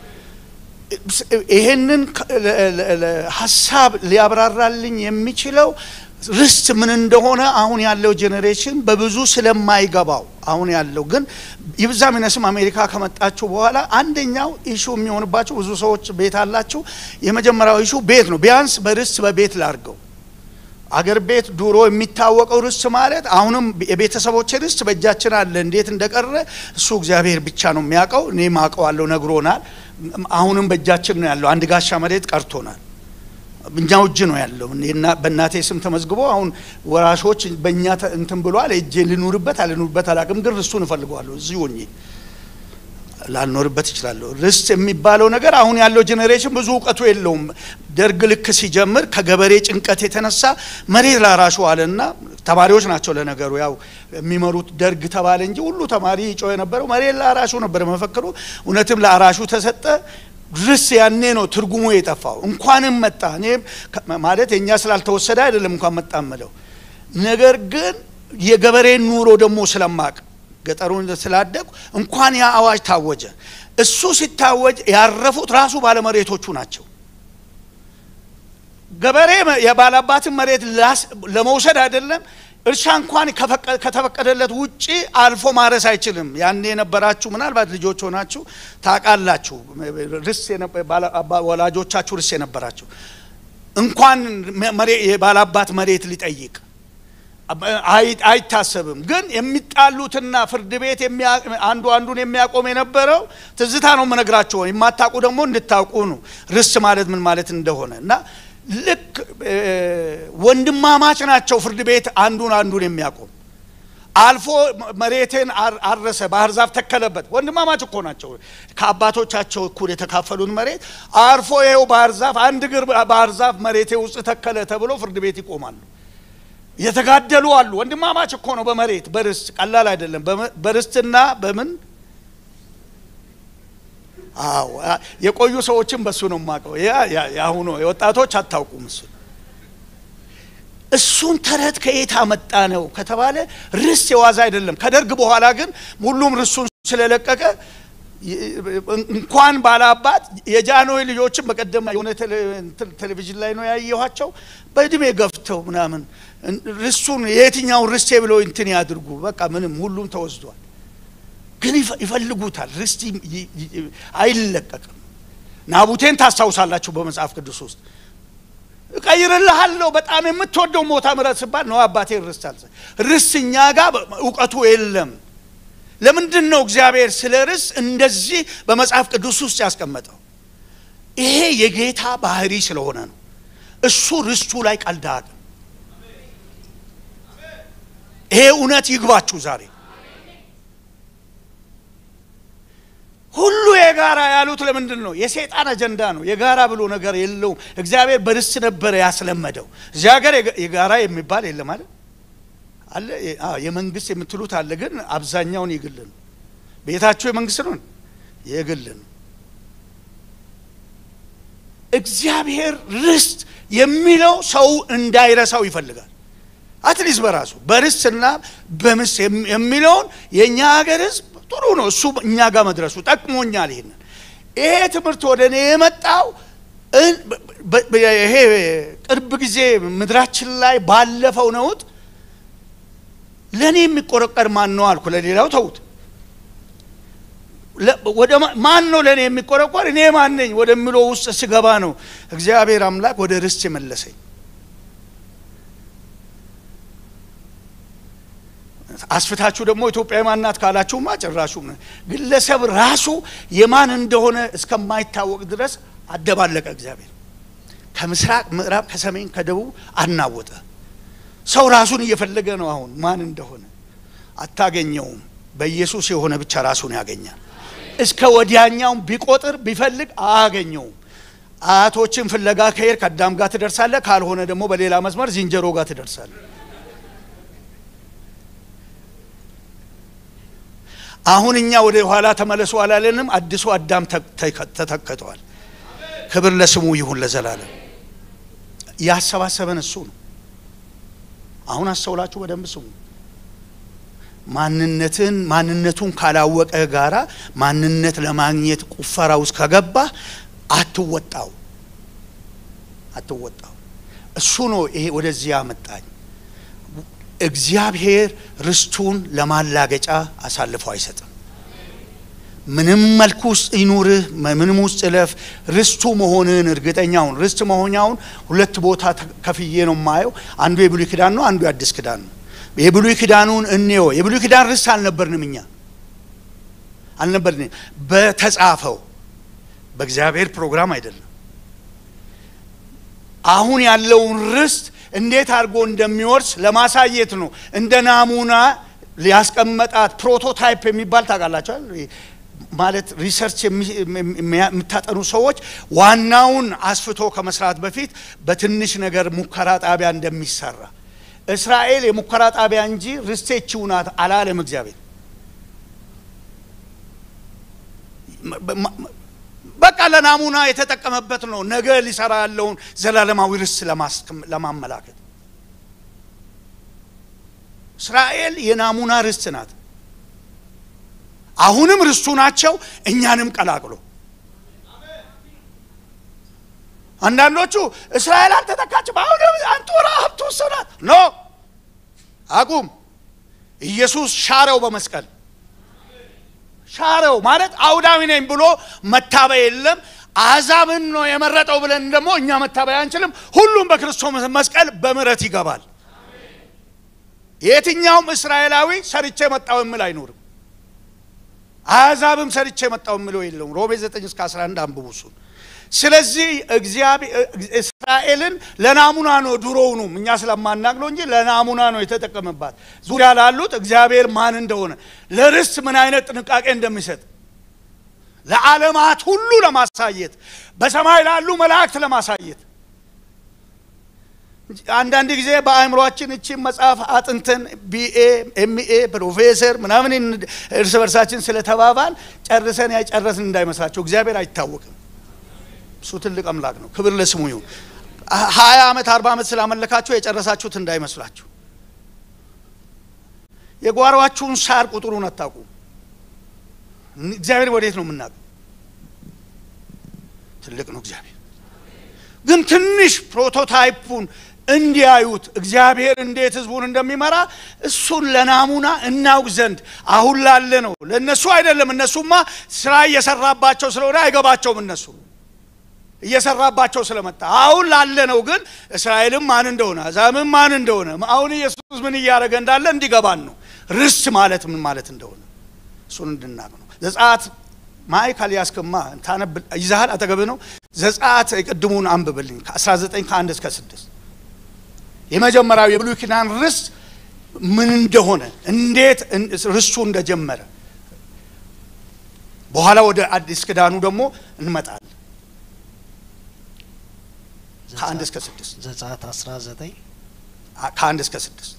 ይሄንን ሀሳብ ሊያብራራልኝ የሚችለው ርስት ምን እንደሆነ አሁን ያለው ጄኔሬሽን በብዙ ስለማይገባው አሁን ያለው ግን ይብዛም ይነስም አሜሪካ ከመጣችሁ በኋላ አንደኛው ኢሹ የሚሆንባቸው ብዙ ሰዎች ቤት አላችሁ። የመጀመሪያው ኢሹ ቤት ነው። ቢያንስ በርስት በቤት ላርገው አገር ቤት ድሮ የሚታወቀው ርስት ማለት አሁንም የቤተሰቦች ርስት በእጃችን አለ። እንዴት እንደቀረ እሱ እግዚአብሔር ብቻ ነው የሚያውቀው። እኔ ማውቀዋለሁ፣ ነግሮናል። አሁንም በእጃችን ነው ያለው። አንድ ጋሻ መሬት ቀርቶናል። እኛው እጅ ነው ያለው። በእናቴ ስም ተመዝግቦ አሁን ወራሾች በእኛ እንትን ብሏል። እጄ ልኑርበት አልኑርበት አላቅም፣ ግን ርስቱን እፈልገዋለሁ። እዚሁ ሆኜ ላልኖርበት እችላለሁ። ርስት የሚባለው ነገር አሁን ያለው ጄኔሬሽን ብዙ እውቀቱ የለውም። ደርግ ልክ ሲጀምር ከገበሬ ጭንቀት የተነሳ መሬት ላራሹ አለና ተማሪዎች ናቸው ለነገሩ ያው የሚመሩት ደርግ ተባለ እንጂ ሁሉ ተማሪ ይጮህ የነበረው መሬት ላራሹ ነበር መፈክሩ። እውነትም ለአራሹ ተሰጠ። ርስ ያኔ ነው ትርጉሙ የጠፋው። እንኳንም መጣ እኔ ማለት የእኛ ስላልተወሰደ አይደለም እንኳን መጣ ምለው ነገር ግን የገበሬን ኑሮ ደግሞ ስለማቅ ገጠሩን ስላደጉ እንኳን ያ አዋጅ ታወጀ። እሱ ሲታወጅ ያረፉት ራሱ ባለመሬቶቹ ናቸው። ገበሬ የባላባትን መሬት ለመውሰድ አይደለም እርሻ እንኳን ከተፈቀደለት ውጪ አልፎ ማረስ አይችልም። ያኔ የነበራችሁ ምናልባት ልጆች ሆናችሁ ታውቃላችሁ። ርስ ወላጆቻችሁ ርስ የነበራችሁ እንኳን የባላባት መሬት ሊጠይቅ አይታሰብም። ግን የሚጣሉትና ፍርድ ቤት አንዱ አንዱን የሚያቆም የነበረው ትዝታ ነው የምነግራችሁ። የማታውቁ ደግሞ እንድታውቁ ነው ርስ ማለት ምን ማለት እንደሆነ እና ልክ ወንድማማች ናቸው። ፍርድ ቤት አንዱን አንዱን የሚያቆም አልፎ መሬቴን አረሰ፣ ባህር ዛፍ ተከለበት። ወንድማማች እኮ ናቸው። ከአባቶቻቸው እኩል የተካፈሉን መሬት አልፎ ይኸው ባህር ዛፍ አንድ እግር ባህር ዛፍ መሬቴ ውስጥ ተከለ ተብሎ ፍርድ ቤት ይቆማሉ። የተጋደሉ አሉ። ወንድማማች እኮ ነው በመሬት በርስት ቀላል አይደለም። በርስትና በምን አዎ የቆዩ ሰዎችን በሱ ነው የማውቀው። የአሁኑ የወጣቶች አታውቁም። እሱ እሱን ተረት ከየት አመጣ ነው ከተባለ ርስት የዋዛ አይደለም። ከደርግ በኋላ ግን ሁሉም ርሱን ስለለቀቀ እንኳን ባላባት የጃንሆይ ልጆችን በቀደም የሆነ ቴሌቪዥን ላይ ነው ያየኋቸው። በእድሜ ገፍተው ምናምን ርሱን የየትኛውን ርስቴ ብለው እንትን ያድርጉ። በቃ ምንም ሁሉም ተወስዷል። ግን ይፈልጉታል። ርስት አይለቀቅም። ናቡቴን ታስታውሳላችሁ በመጽሐፍ ቅዱስ ውስጥ እቀይርልሃለሁ በጣም የምትወደው ሞታ ምረት ስባል ነው አባቴ ርስት አልሰ ርስት እኛ ጋር እውቀቱ የለም። ለምንድን ነው እግዚአብሔር ስለ ርስት እንደዚህ በመጽሐፍ ቅዱስ ውስጥ ያስቀመጠው? ይሄ የጌታ ባህሪ ስለሆነ ነው። እሱ ርስቱ ላይ ቀልድ አያውቅም። ይሄ እውነት ይግባችሁ ዛሬ ሁሉ የጋራ ያሉት ለምንድን ነው? የሰይጣን አጀንዳ ነው። የጋራ ብሎ ነገር የለውም። እግዚአብሔር በርስት ነበረ ያስለመደው። እዚህ ሀገር የጋራ የሚባል የለም አለ አለ የመንግስት የምትሉት አለ፣ ግን አብዛኛውን የግል ነው። ቤታችሁ የመንግስት ነው፣ የግል ነው። እግዚአብሔር ርስት የሚለው ሰው እንዳይረሳው ይፈልጋል። አትሊስት በራሱ በርስትና በምስ የሚለውን የእኛ ሀገር ህዝብ ጥሩ ነው። እሱ እኛ ጋር መድረሱ ጠቅሞኛል። ይሄንን ይሄ ትምህርት ወደ እኔ የመጣው ይሄ ቅርብ ጊዜ ምድራችን ላይ ባለፈው ነውጥ ለእኔ የሚቆረቀር ማን ነው አልኩ። ለሌላው ተዉት። ወደ ማን ነው ለእኔ የሚቆረቆር እኔ ማን ነኝ ወደሚለው ውስጥ ስገባ ነው እግዚአብሔር አምላክ ወደ ርስት የመለሰኝ። አስፍታችሁ ደግሞ ኢትዮጵያ ማናት ካላችሁማ ጭራሹ ግለሰብ ራሱ የማን እንደሆነ እስከማይታወቅ ድረስ አደባለቀ። እግዚአብሔር ከምስራቅ ምዕራብ፣ ከሰሜን ከደቡብ አናወጠ። ሰው ራሱን እየፈለገ ነው። አሁን ማን እንደሆነ አታገኘውም። በኢየሱስ የሆነ ብቻ ራሱን ያገኛል። እስከ ወዲያኛውም ቢቆጥር ቢፈልግ አያገኘውም። አያቶችን ፍለጋ ከሄድ ከአዳም ጋር ትደርሳለህ። ካልሆነ ደግሞ በሌላ መስመር ዝንጀሮ ጋር ትደርሳለህ። አሁን እኛ ወደ ኋላ ተመለሱ አላለንም። አዲሱ አዳም ተተክተዋል። ክብር ለስሙ ይሁን ለዘላለም። ያሰባሰበን እሱ ነው። አሁን አስተውላችሁ በደንብ ስሙ። ማንነትን ማንነቱን ካላወቀ ጋራ ማንነት ለማግኘት ቁፈራ ውስጥ ከገባ አትወጣው አትወጣው። እሱ ነው ይሄ ወደዚህ ያመጣኝ። እግዚአብሔር ርስቱን ለማላገጫ አሳልፎ አይሰጥም። ምንም መልኩ ውስጥ ይኑርህ፣ ምንም ውስጥ እለፍ፣ ርስቱ መሆንህን እርግጠኛውን ርስት መሆኛውን ሁለት ቦታ ከፍዬ ነው የማየው። አንዱ የብሉይ ኪዳን ነው፣ አንዱ የአዲስ ኪዳን ነው። የብሉይ ኪዳኑን እንየው። የብሉይ ኪዳን ርስት አልነበርንም እኛ አልነበርንም። በተጻፈው በእግዚአብሔር ፕሮግራም አይደለም። አሁን ያለውን ርስት እንዴት አድርጎ እንደሚወርስ ለማሳየት ነው። እንደ ናሙና ሊያስቀመጣት ፕሮቶታይፕ የሚባል ታውቃላችኋል። ማለት ሪሰርች የምታጠኑ ሰዎች ዋናውን አስፍቶ ከመስራት በፊት በትንሽ ነገር ሙከራ ጣቢያ እንደሚሰራ እስራኤል የሙከራ ጣቢያ እንጂ ርስቴችው ናት አላለም እግዚአብሔር። በቃ ለናሙና የተጠቀመበት ነው። ነገ ሊሰራ ያለውን ዘላለማዊ ርስት ለማመላከት እስራኤል የናሙና ርስት ናት። አሁንም ርስቱ ናቸው፣ እኛንም ቀላቅሎ አንዳንዶቹ እስራኤል አልተተካችም፣ አሁንም አንጡራ ሀብቱ እሱ ናት። ኖ አቁም። ኢየሱስ ሻረው በመስቀል ሻረው ማለት አውዳዊ ነኝ ብሎ መታበይ የለም። አሕዛብን ነው የመረጠው ብለን ደግሞ እኛ መታበይ አንችልም። ሁሉም በክርስቶስ መስቀል በምሕረት ይገባል። የትኛውም እስራኤላዊ ሰርቼ መጣው የሚል አይኖርም። አሕዛብም ሰርቼ መጣው የሚለው የለውም። ሮሜ 9 እስከ 11 አንብቡ እሱን። ስለዚህ እግዚአብሔር እስራኤልን ለናሙና ነው ድሮውኑም እኛ ስለማናቅ ነው እንጂ ለናሙና ነው የተጠቀመባት። ዙሪያ ላሉት እግዚአብሔር ማን እንደሆነ ለርስት ምን አይነት ጥንቃቄ እንደሚሰጥ ለዓለማት ሁሉ ለማሳየት በሰማይ ላሉ መላእክት ለማሳየት አንዳንድ ጊዜ በአእምሯችን እቺን መጽሐፍ አጥንተን ቢኤ ኤምኤ ፕሮፌሰር ምናምን እርስ በርሳችን ስለተባባል ጨርሰን ያጨረስን እንዳይመስላቸው። እግዚአብሔር አይታወቅም። እሱ ትልቅ አምላክ ነው። ክብር ለስሙ ይሁን። ሀያ ዓመት አርባ ዓመት ስላመለካችሁ የጨረሳችሁት እንዳይመስላችሁ። የጓሯችሁን ሳር ቁጥሩን አታውቁ። እግዚአብሔር ወዴት ነው የምናውቀው? ትልቅ ነው እግዚአብሔር። ግን ትንሽ ፕሮቶታይፑን እንዲያዩት እግዚአብሔር እንዴት ህዝቡን እንደሚመራ እሱን ለናሙና እናውቅ ዘንድ አሁን ላለ ነው። ለእነሱ አይደለም። እነሱማ ስራ እየሰራባቸው ስለሆነ አይገባቸውም እነሱ እየሰራባቸው ስለመጣ አሁን ላለ ነው። ግን እስራኤልም ማን እንደሆነ አሕዛብም ማን እንደሆነ አሁን ኢየሱስ ምን እያደረገ እንዳለ እንዲገባን ነው። ርስት ማለት ምን ማለት እንደሆነ እሱን እንድናቅ ነው። ዘጸአት ማይካል ያስከማ ታነብ ይዛሃል አጠገብህ ነው። ዘጸአት ቅድሙን አንብብልኝ ከ19 ከአንድ እስከ ስድስት የመጀመሪያው የብሉይ ኪዳን ርስት ምን እንደሆነ እንዴት ርስቱ እንደጀመረ በኋላ ወደ አዲስ ኪዳኑ ደግሞ እንመጣለን። ከአንድ እስከ ስድስት ዘጸአት 19 ከአንድ እስከ ስድስት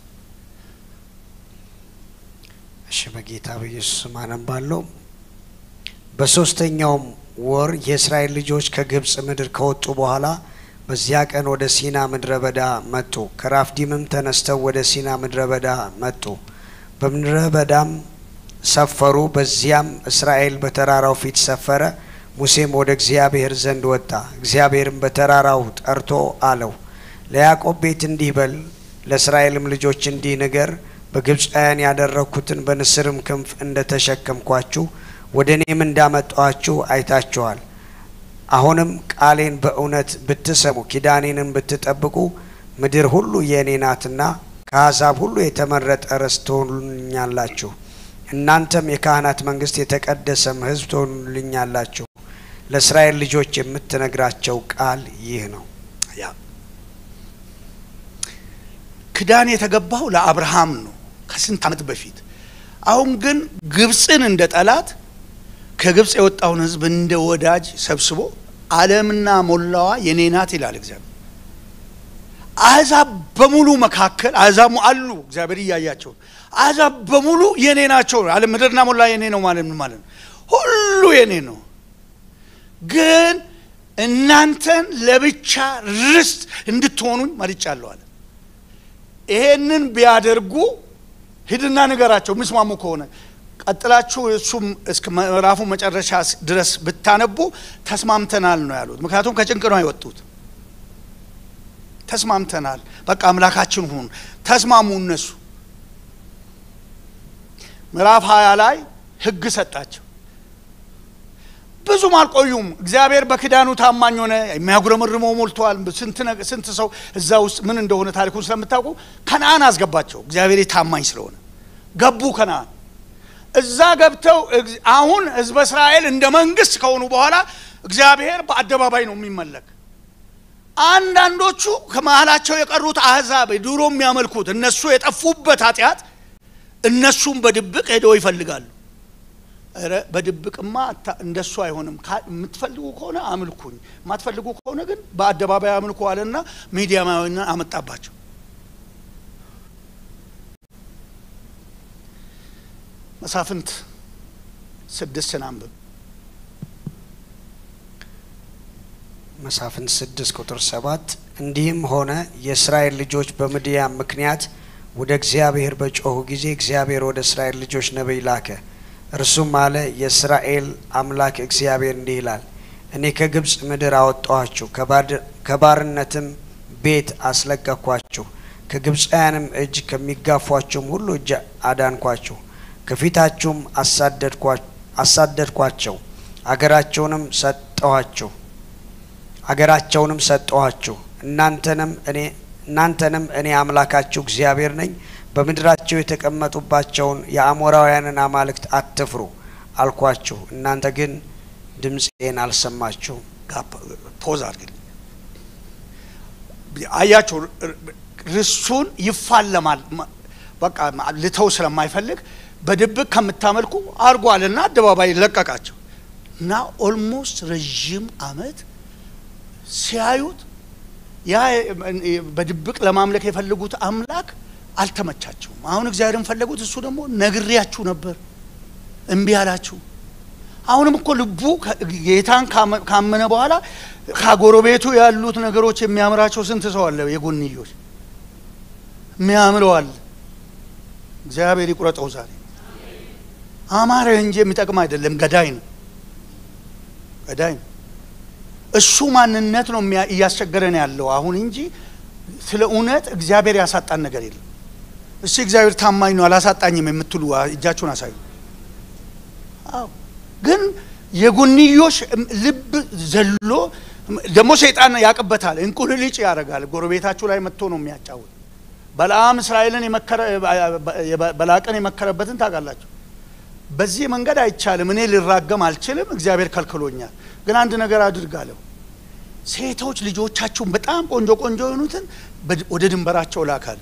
እሺ በጌታ በኢየሱስ ስም አነባለሁ። በሶስተኛውም ወር የእስራኤል ልጆች ከግብፅ ምድር ከወጡ በኋላ በዚያ ቀን ወደ ሲና ምድረ በዳ መጡ። ከራፍዲምም ተነስተው ወደ ሲና ምድረ በዳ መጡ። በምድረ በዳም ሰፈሩ። በዚያም እስራኤል በተራራው ፊት ሰፈረ። ሙሴም ወደ እግዚአብሔር ዘንድ ወጣ። እግዚአብሔርም በተራራው ጠርቶ አለው፣ ለያዕቆብ ቤት እንዲህ በል፣ ለእስራኤልም ልጆች እንዲህ ንገር፣ በግብፃውያን ያደረግኩትን በንስርም ክንፍ እንደ ተሸከምኳችሁ ወደ እኔም እንዳመጣኋችሁ አይታችኋል። አሁንም ቃሌን በእውነት ብትሰሙ ኪዳኔንም ብትጠብቁ ምድር ሁሉ የእኔ ናትና ከአሕዛብ ሁሉ የተመረጠ ርስት ትሆኑልኛላችሁ። እናንተም የካህናት መንግስት፣ የተቀደሰም ሕዝብ ትሆኑልኛላችሁ። ለእስራኤል ልጆች የምትነግራቸው ቃል ይህ ነው። ያ ክዳን የተገባው ለአብርሃም ነው ከስንት ዓመት በፊት። አሁን ግን ግብፅን እንደ ጠላት ከግብፅ የወጣውን ሕዝብ እንደ ወዳጅ ሰብስቦ ዓለምና ሞላዋ የኔ ናት ይላል እግዚአብሔር። አሕዛብ በሙሉ መካከል አሕዛብ አሉ፣ እግዚአብሔር እያያቸው አሕዛብ በሙሉ የኔ ናቸው። ዓለም ምድርና ሞላ የኔ ነው ማለት ምን ማለት ነው? ሁሉ የኔ ነው። ግን እናንተን ለብቻ ርስት እንድትሆኑኝ መርጫለሁ አለ። ይሄንን ቢያደርጉ ሂድና ንገራቸው ምስማሙ ከሆነ ቀጥላችሁ እሱም እስከ ምዕራፉ መጨረሻ ድረስ ብታነቡ ተስማምተናል ነው ያሉት። ምክንያቱም ከጭንቅ ነው የወጡት። ተስማምተናል፣ በቃ አምላካችን ሁን ተስማሙ። እነሱ ምዕራፍ ሀያ ላይ ህግ ሰጣቸው። ብዙም አልቆዩም። እግዚአብሔር በክዳኑ ታማኝ ሆነ። የሚያጉረመርመው ሞልተዋል። ስንት ሰው እዛ ውስጥ ምን እንደሆነ ታሪኩን ስለምታውቁ ከነአን አስገባቸው። እግዚአብሔር ታማኝ ስለሆነ ገቡ ከነአን። እዛ ገብተው አሁን ህዝበ እስራኤል እንደ መንግስት ከሆኑ በኋላ እግዚአብሔር በአደባባይ ነው የሚመለክ። አንዳንዶቹ ከመሀላቸው የቀሩት አህዛብ ድሮ የሚያመልኩት እነሱ የጠፉበት ኃጢአት እነሱም በድብቅ ሄደው ይፈልጋሉ። ኧረ በድብቅማ እንደሱ አይሆንም። የምትፈልጉ ከሆነ አምልኩኝ፣ የማትፈልጉ ከሆነ ግን በአደባባይ አምልኩ አለና ሚዲያማዊና አመጣባቸው። መሳፍንት ስድስትን አንብብ። መሳፍንት ስድስት ቁጥር ሰባት እንዲህም ሆነ የእስራኤል ልጆች በምድያም ምክንያት ወደ እግዚአብሔር በጮኹ ጊዜ እግዚአብሔር ወደ እስራኤል ልጆች ነቢይ ላከ። እርሱም አለ የእስራኤል አምላክ እግዚአብሔር እንዲህ ይላል፣ እኔ ከግብፅ ምድር አወጣኋችሁ፣ ከባርነትም ቤት አስለቀኳችሁ፣ ከግብፃውያንም እጅ ከሚጋፏችሁም ሁሉ እጅ አዳንኳችሁ፣ ከፊታችሁም አሳደድኳቸው፣ አገራቸውንም ሰጠኋችሁ አገራቸውንም ሰጠኋችሁ። እናንተንም እኔ እናንተንም እኔ አምላካችሁ እግዚአብሔር ነኝ። በምድራቸው የተቀመጡባቸውን የአሞራውያንን አማልክት አትፍሩ አልኳችሁ። እናንተ ግን ድምፄን አልሰማችሁም። ፖዝ አድርግልኝ። አያቸው ርሱን ይፋለማል። በቃ ልተው ስለማይፈልግ በድብቅ ከምታመልኩ አድርጓልና አደባባይ ለቀቃቸው እና ኦልሞስት ረዥም አመት ሲያዩት ያ በድብቅ ለማምለክ የፈለጉት አምላክ አልተመቻቸውም። አሁን እግዚአብሔርን ፈለጉት። እሱ ደግሞ ነግሬያችሁ ነበር እምቢ አላችሁ። አሁንም እኮ ልቡ ጌታን ካመነ በኋላ ከጎረቤቱ ያሉት ነገሮች የሚያምራቸው ስንት ሰው አለ? የጎንዮች የሚያምረው አለ። እግዚአብሔር ይቁረጠው። ዛሬ አማረ እንጂ የሚጠቅም አይደለም። ገዳይ ነው፣ ገዳይ ነው። እሱ ማንነት ነው እያስቸገረን ያለው አሁን እንጂ ስለ እውነት እግዚአብሔር ያሳጣን ነገር የለም። እሺ እግዚአብሔር ታማኝ ነው አላሳጣኝም የምትሉ እጃችሁን አሳዩ። አዎ ግን የጎንዮሽ ልብ ዘሎ ደግሞ ሰይጣን ያቅበታል፣ እንቁልልጭ ያደርጋል። ጎረቤታችሁ ላይ መጥቶ ነው የሚያጫውት። በለዓም እስራኤልን በላቅን የመከረበትን ታውቃላችሁ። በዚህ መንገድ አይቻልም፣ እኔ ልራገም አልችልም፣ እግዚአብሔር ከልክሎኛል። ግን አንድ ነገር አድርጋለሁ። ሴቶች ልጆቻችሁን በጣም ቆንጆ ቆንጆ የሆኑትን ወደ ድንበራቸው ላካል።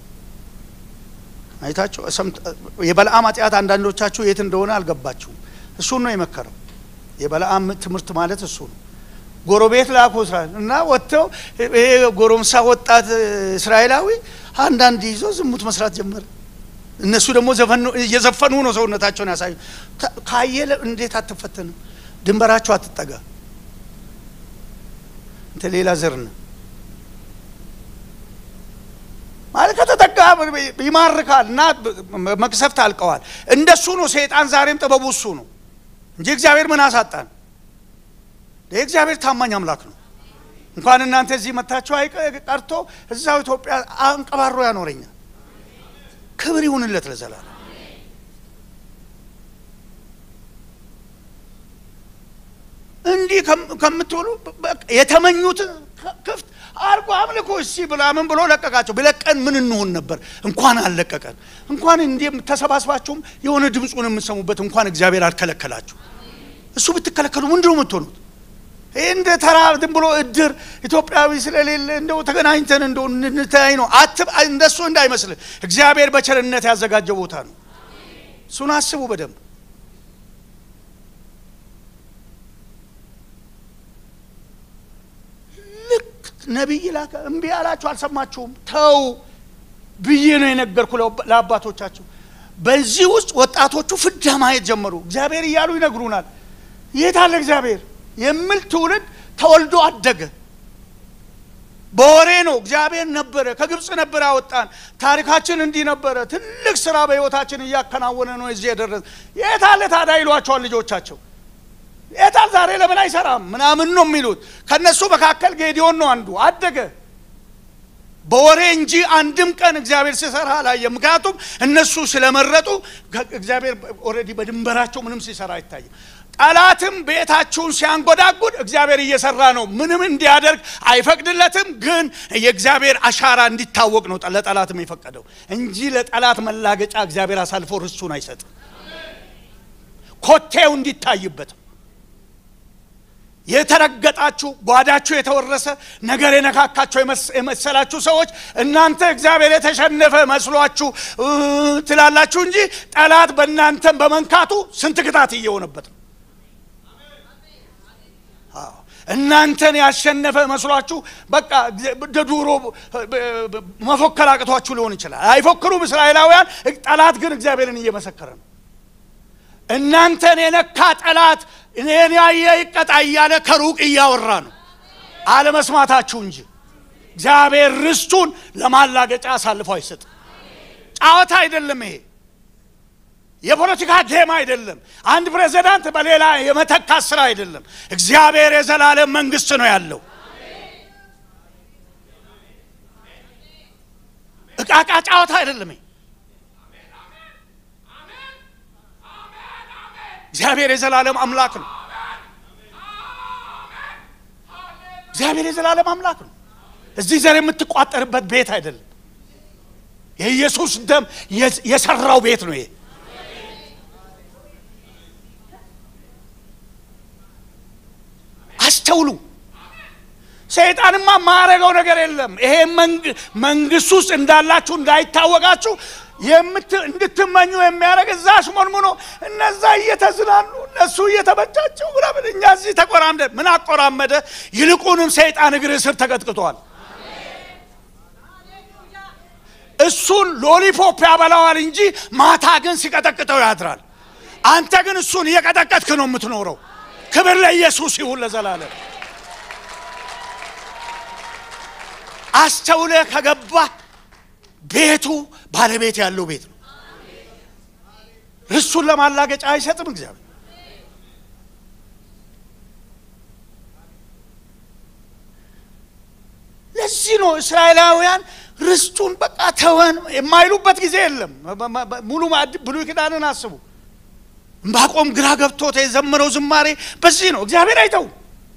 አይታችሁ የበለዓም ኃጢአት አንዳንዶቻችሁ የት እንደሆነ አልገባችሁም። እሱን ነው የመከረው። የበለዓም ትምህርት ማለት እሱ ነው። ጎረቤት ላኩ እስራኤል እና ወጥተው ይሄ ጎረምሳ ወጣት እስራኤላዊ አንዳንድ ይዞ ዝሙት መስራት ጀመረ። እነሱ ደግሞ እየዘፈኑ ነው ሰውነታቸውን ያሳዩ። ካየ እንዴት አትፈተንም? ድንበራቸው አትጠጋ እንተ ሌላ ዘር ነው ማለት ከተጠጋ ይማርካል እና መቅሰፍት አልቀዋል። እንደሱ ነው ሰይጣን። ዛሬም ጥበቡ እሱ ነው እንጂ እግዚአብሔር ምን አሳጣን? የእግዚአብሔር ታማኝ አምላክ ነው። እንኳን እናንተ እዚህ መታችሁ ቀርቶ እዛው ኢትዮጵያ አንቀባሮ ያኖረኛል። ክብር ይሁንለት ለዘላለም። እንዲህ ከምትሆኑ የተመኙትን ክፍት አርጎ አምልኮ እሲ ብላ ምን ብሎ ለቀቃቸው። ቢለቀን ምን እንሆን ነበር? እንኳን አልለቀቀን። እንኳን እንዲህ ተሰባስባችሁም የሆነ ድምፁን የምትሰሙበት እንኳን እግዚአብሔር አልከለከላችሁ። እሱ ብትከለከሉ ምንድን ነው የምትሆኑት? ይህ እንደ ተራ ዝም ብሎ እድር ኢትዮጵያዊ ስለሌለ እንደው ተገናኝተን እንደው እንታይ ነው አትብ እንደሱ እንዳይመስልህ። እግዚአብሔር በቸርነት ያዘጋጀው ቦታ ነው። እሱን አስቡ በደንብ። ልክ ነቢይ ላከ፣ እምቢ አላችሁ፣ አልሰማችሁም፣ ተው ብዬ ነው የነገርኩ ለአባቶቻችሁ። በዚህ ውስጥ ወጣቶቹ ፍዳ ማየት ጀመሩ። እግዚአብሔር እያሉ ይነግሩናል። የት አለ እግዚአብሔር የሚል ትውልድ ተወልዶ አደገ። በወሬ ነው እግዚአብሔር ነበረ፣ ከግብፅ ነበር ያወጣን፣ ታሪካችን እንዲህ ነበረ፣ ትልቅ ስራ በህይወታችን እያከናወነ ነው እዚህ የደረሰ። የት አለ ታዲያ ይሏቸዋል ልጆቻቸው። የታል ዛሬ ለምን አይሰራም ምናምን ነው የሚሉት። ከነሱ መካከል ጌዲዮን ነው አንዱ። አደገ በወሬ እንጂ አንድም ቀን እግዚአብሔር ሲሰራ አላየም። ምክንያቱም እነሱ ስለመረጡ እግዚአብሔር ኦልሬዲ በድንበራቸው ምንም ሲሰራ አይታይም። ጠላትም ቤታችሁን ሲያንጎዳጉድ እግዚአብሔር እየሰራ ነው። ምንም እንዲያደርግ አይፈቅድለትም፣ ግን የእግዚአብሔር አሻራ እንዲታወቅ ነው ለጠላትም የፈቀደው እንጂ ለጠላት መላገጫ እግዚአብሔር አሳልፎ ርስቱን አይሰጥም። ኮቴው እንዲታይበት የተረገጣችሁ ጓዳችሁ የተወረሰ ነገር የነካካቸው የመሰላችሁ ሰዎች እናንተ እግዚአብሔር የተሸነፈ መስሏችሁ ትላላችሁ እንጂ ጠላት በእናንተም በመንካቱ ስንት ቅጣት እየሆነበት ነው። እናንተን ያሸነፈ መስሏችሁ በቃ ድሮ መፎከር አቅቷችሁ ሊሆን ይችላል። አይፎክሩም እስራኤላውያን። ጠላት ግን እግዚአብሔርን እየመሰከረ ነው። እናንተን የነካ ጠላት እኔን ያየ ይቀጣ እያለ ከሩቅ እያወራ ነው። አለመስማታችሁ እንጂ እግዚአብሔር ርስቱን ለማላገጫ አሳልፎ አይሰጥ። ጨዋታ አይደለም ይሄ። የፖለቲካ ጌም አይደለም። አንድ ፕሬዚዳንት በሌላ የመተካት ስራ አይደለም። እግዚአብሔር የዘላለም መንግስት ነው ያለው። እቃቃ ጨዋታ አይደለም ይሄ። እግዚአብሔር የዘላለም አምላክ ነው። እግዚአብሔር የዘላለም አምላክ ነው። እዚህ ዘር የምትቋጠርበት ቤት አይደለም። የኢየሱስ ደም የሰራው ቤት ነው ይሄ። አስተውሉ። ሰይጣንማ ማረገው ነገር የለም። ይሄ መንግስት ውስጥ እንዳላችሁ እንዳይታወቃችሁ እንድትመኙ የሚያደርግ እዛ አሽሞንሙኖ እነዛ እየተዝናኑ እነሱ እየተበጃቸው ምናምን እኛ እዚህ ተቆራምደ ምን አቆራመደ? ይልቁንም ሰይጣን እግር ስር ተቀጥቅጧል። እሱን ሎሊፖፕ ያበላዋል እንጂ ማታ ግን ሲቀጠቅጠው ያድራል። አንተ ግን እሱን እየቀጠቀጥክ ነው የምትኖረው። ክብር ለኢየሱስ ይሁን ለዘላለም። አስተውለህ ከገባህ ቤቱ ባለቤት ያለው ቤት ነው። ርሱን ለማላገጫ አይሰጥም እግዚአብሔር። ለዚህ ነው እስራኤላውያን ርስቱን በቃ ተወን የማይሉበት ጊዜ የለም። ሙሉ ብሉይ ኪዳንን አስቡ። ዕንባቆም ግራ ገብቶት የዘመረው ዝማሬ በዚህ ነው። እግዚአብሔር አይተውም።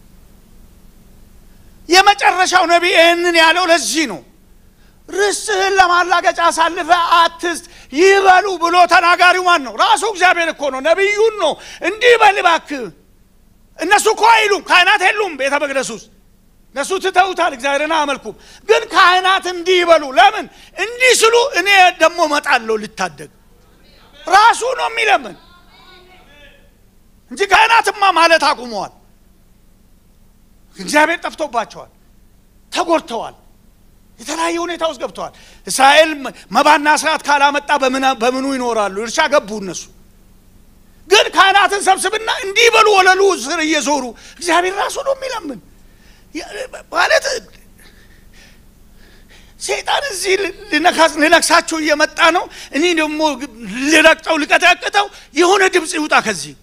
የመጨረሻው ነቢይ ይህንን ያለው ለዚህ ነው። ርስትህን ለማላገጫ አሳልፈ አትስጥ ይበሉ ብሎ ተናጋሪው ማን ነው? ራሱ እግዚአብሔር እኮ ነው። ነቢዩን ነው እንዲህ በል እባክህ። እነሱ እኮ አይሉም፣ ካህናት የሉም ቤተ መቅደስ ውስጥ እነሱ ትተውታል፣ እግዚአብሔርን አያመልኩም። ግን ካህናት እንዲህ ይበሉ። ለምን እንዲህ ስሉ እኔ ደግሞ እመጣለሁ ልታደግ። ራሱ ነው የሚለምን እንጂ ካህናትማ ማለት አቁመዋል። እግዚአብሔር ጠፍቶባቸዋል፣ ተጎድተዋል፣ የተለያየ ሁኔታ ውስጥ ገብተዋል። እስራኤል መባና ስርዓት ካላመጣ በምኑ ይኖራሉ? እርሻ ገቡ እነሱ። ግን ካህናትን ሰብስብና እንዲህ በሉ ወለሉ ስር እየዞሩ እግዚአብሔር ራሱ ነው የሚለምን ማለት ሰይጣን እዚህ ልነክሳችሁ እየመጣ ነው። እኔ ደግሞ ልረግጠው ልቀጠቅጠው የሆነ ድምፅ ይውጣ ከዚህ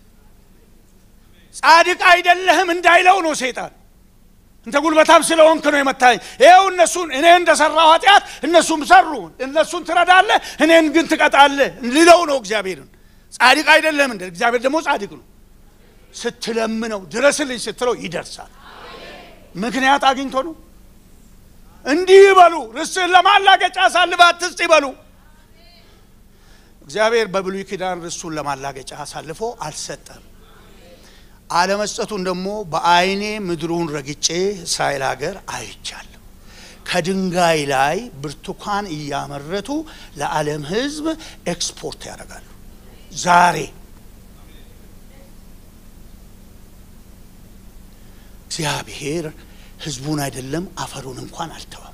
ጻድቅ አይደለህም እንዳይለው ነው ሰይጣን። እንተ ጉልበታም ስለሆንክ ነው የመታኝ። ይኸው እነሱን እኔ እንደሰራው ኃጢአት እነሱም ሰሩ። እነሱን ትረዳለህ፣ እኔን ግን ትቀጣለህ ልለው ነው እግዚአብሔርን። ጻድቅ አይደለህም እንደ እግዚአብሔር ደግሞ ጻድቅ ነው። ስትለምነው ድረስልኝ ስትለው ይደርሳል። ምክንያት አግኝቶ ነው። እንዲህ ይበሉ፣ ርስትህን ለማላገጫ አሳልፈህ አትስጥ ይበሉ። እግዚአብሔር በብሉይ ኪዳን ርስቱን ለማላገጫ አሳልፎ አልሰጠም። አለመስጠቱን ደግሞ በዓይኔ ምድሩን ረግጬ እስራኤል ሀገር አይቻለሁ። ከድንጋይ ላይ ብርቱካን እያመረቱ ለዓለም ሕዝብ ኤክስፖርት ያደርጋሉ። ዛሬ እግዚአብሔር ሕዝቡን አይደለም አፈሩን እንኳን አልተወም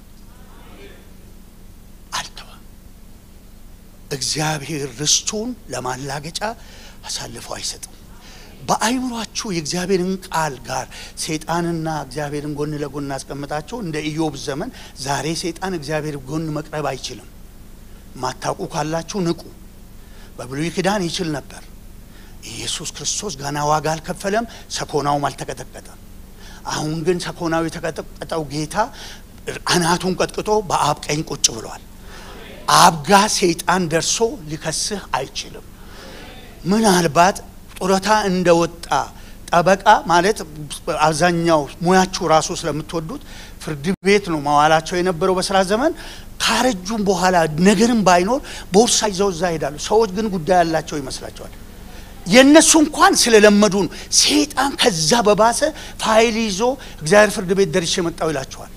አልተወም። እግዚአብሔር ርስቱን ለማላገጫ አሳልፎ አይሰጥም። በአይምሯችሁ የእግዚአብሔርን ቃል ጋር ሰይጣንና እግዚአብሔርን ጎን ለጎን አስቀምጣችሁ እንደ ኢዮብ ዘመን ዛሬ ሰይጣን እግዚአብሔር ጎን መቅረብ አይችልም። ማታውቁ ካላችሁ ንቁ። በብሉይ ኪዳን ይችል ነበር። ኢየሱስ ክርስቶስ ገና ዋጋ አልከፈለም፣ ሰኮናውም አልተቀጠቀጠም። አሁን ግን ሰኮናው የተቀጠቀጠው ጌታ አናቱን ቀጥቅጦ በአብ ቀኝ ቁጭ ብሏል። አብ ጋ ሰይጣን ደርሶ ሊከስህ አይችልም። ምናልባት ጡረታ እንደወጣ ጠበቃ ማለት አብዛኛው ሙያችሁ ራሱ ስለምትወዱት ፍርድ ቤት ነው መዋላቸው የነበረው በስራ ዘመን። ካረጁም በኋላ ነገርም ባይኖር ቦርሳ ይዘው እዛ ይሄዳሉ። ሰዎች ግን ጉዳይ ያላቸው ይመስላቸዋል። የእነሱ እንኳን ስለለመዱ ነው። ሰይጣን ከዛ በባሰ ፋይል ይዞ እግዚአብሔር ፍርድ ቤት ደርሼ መጣው ይላቸዋል።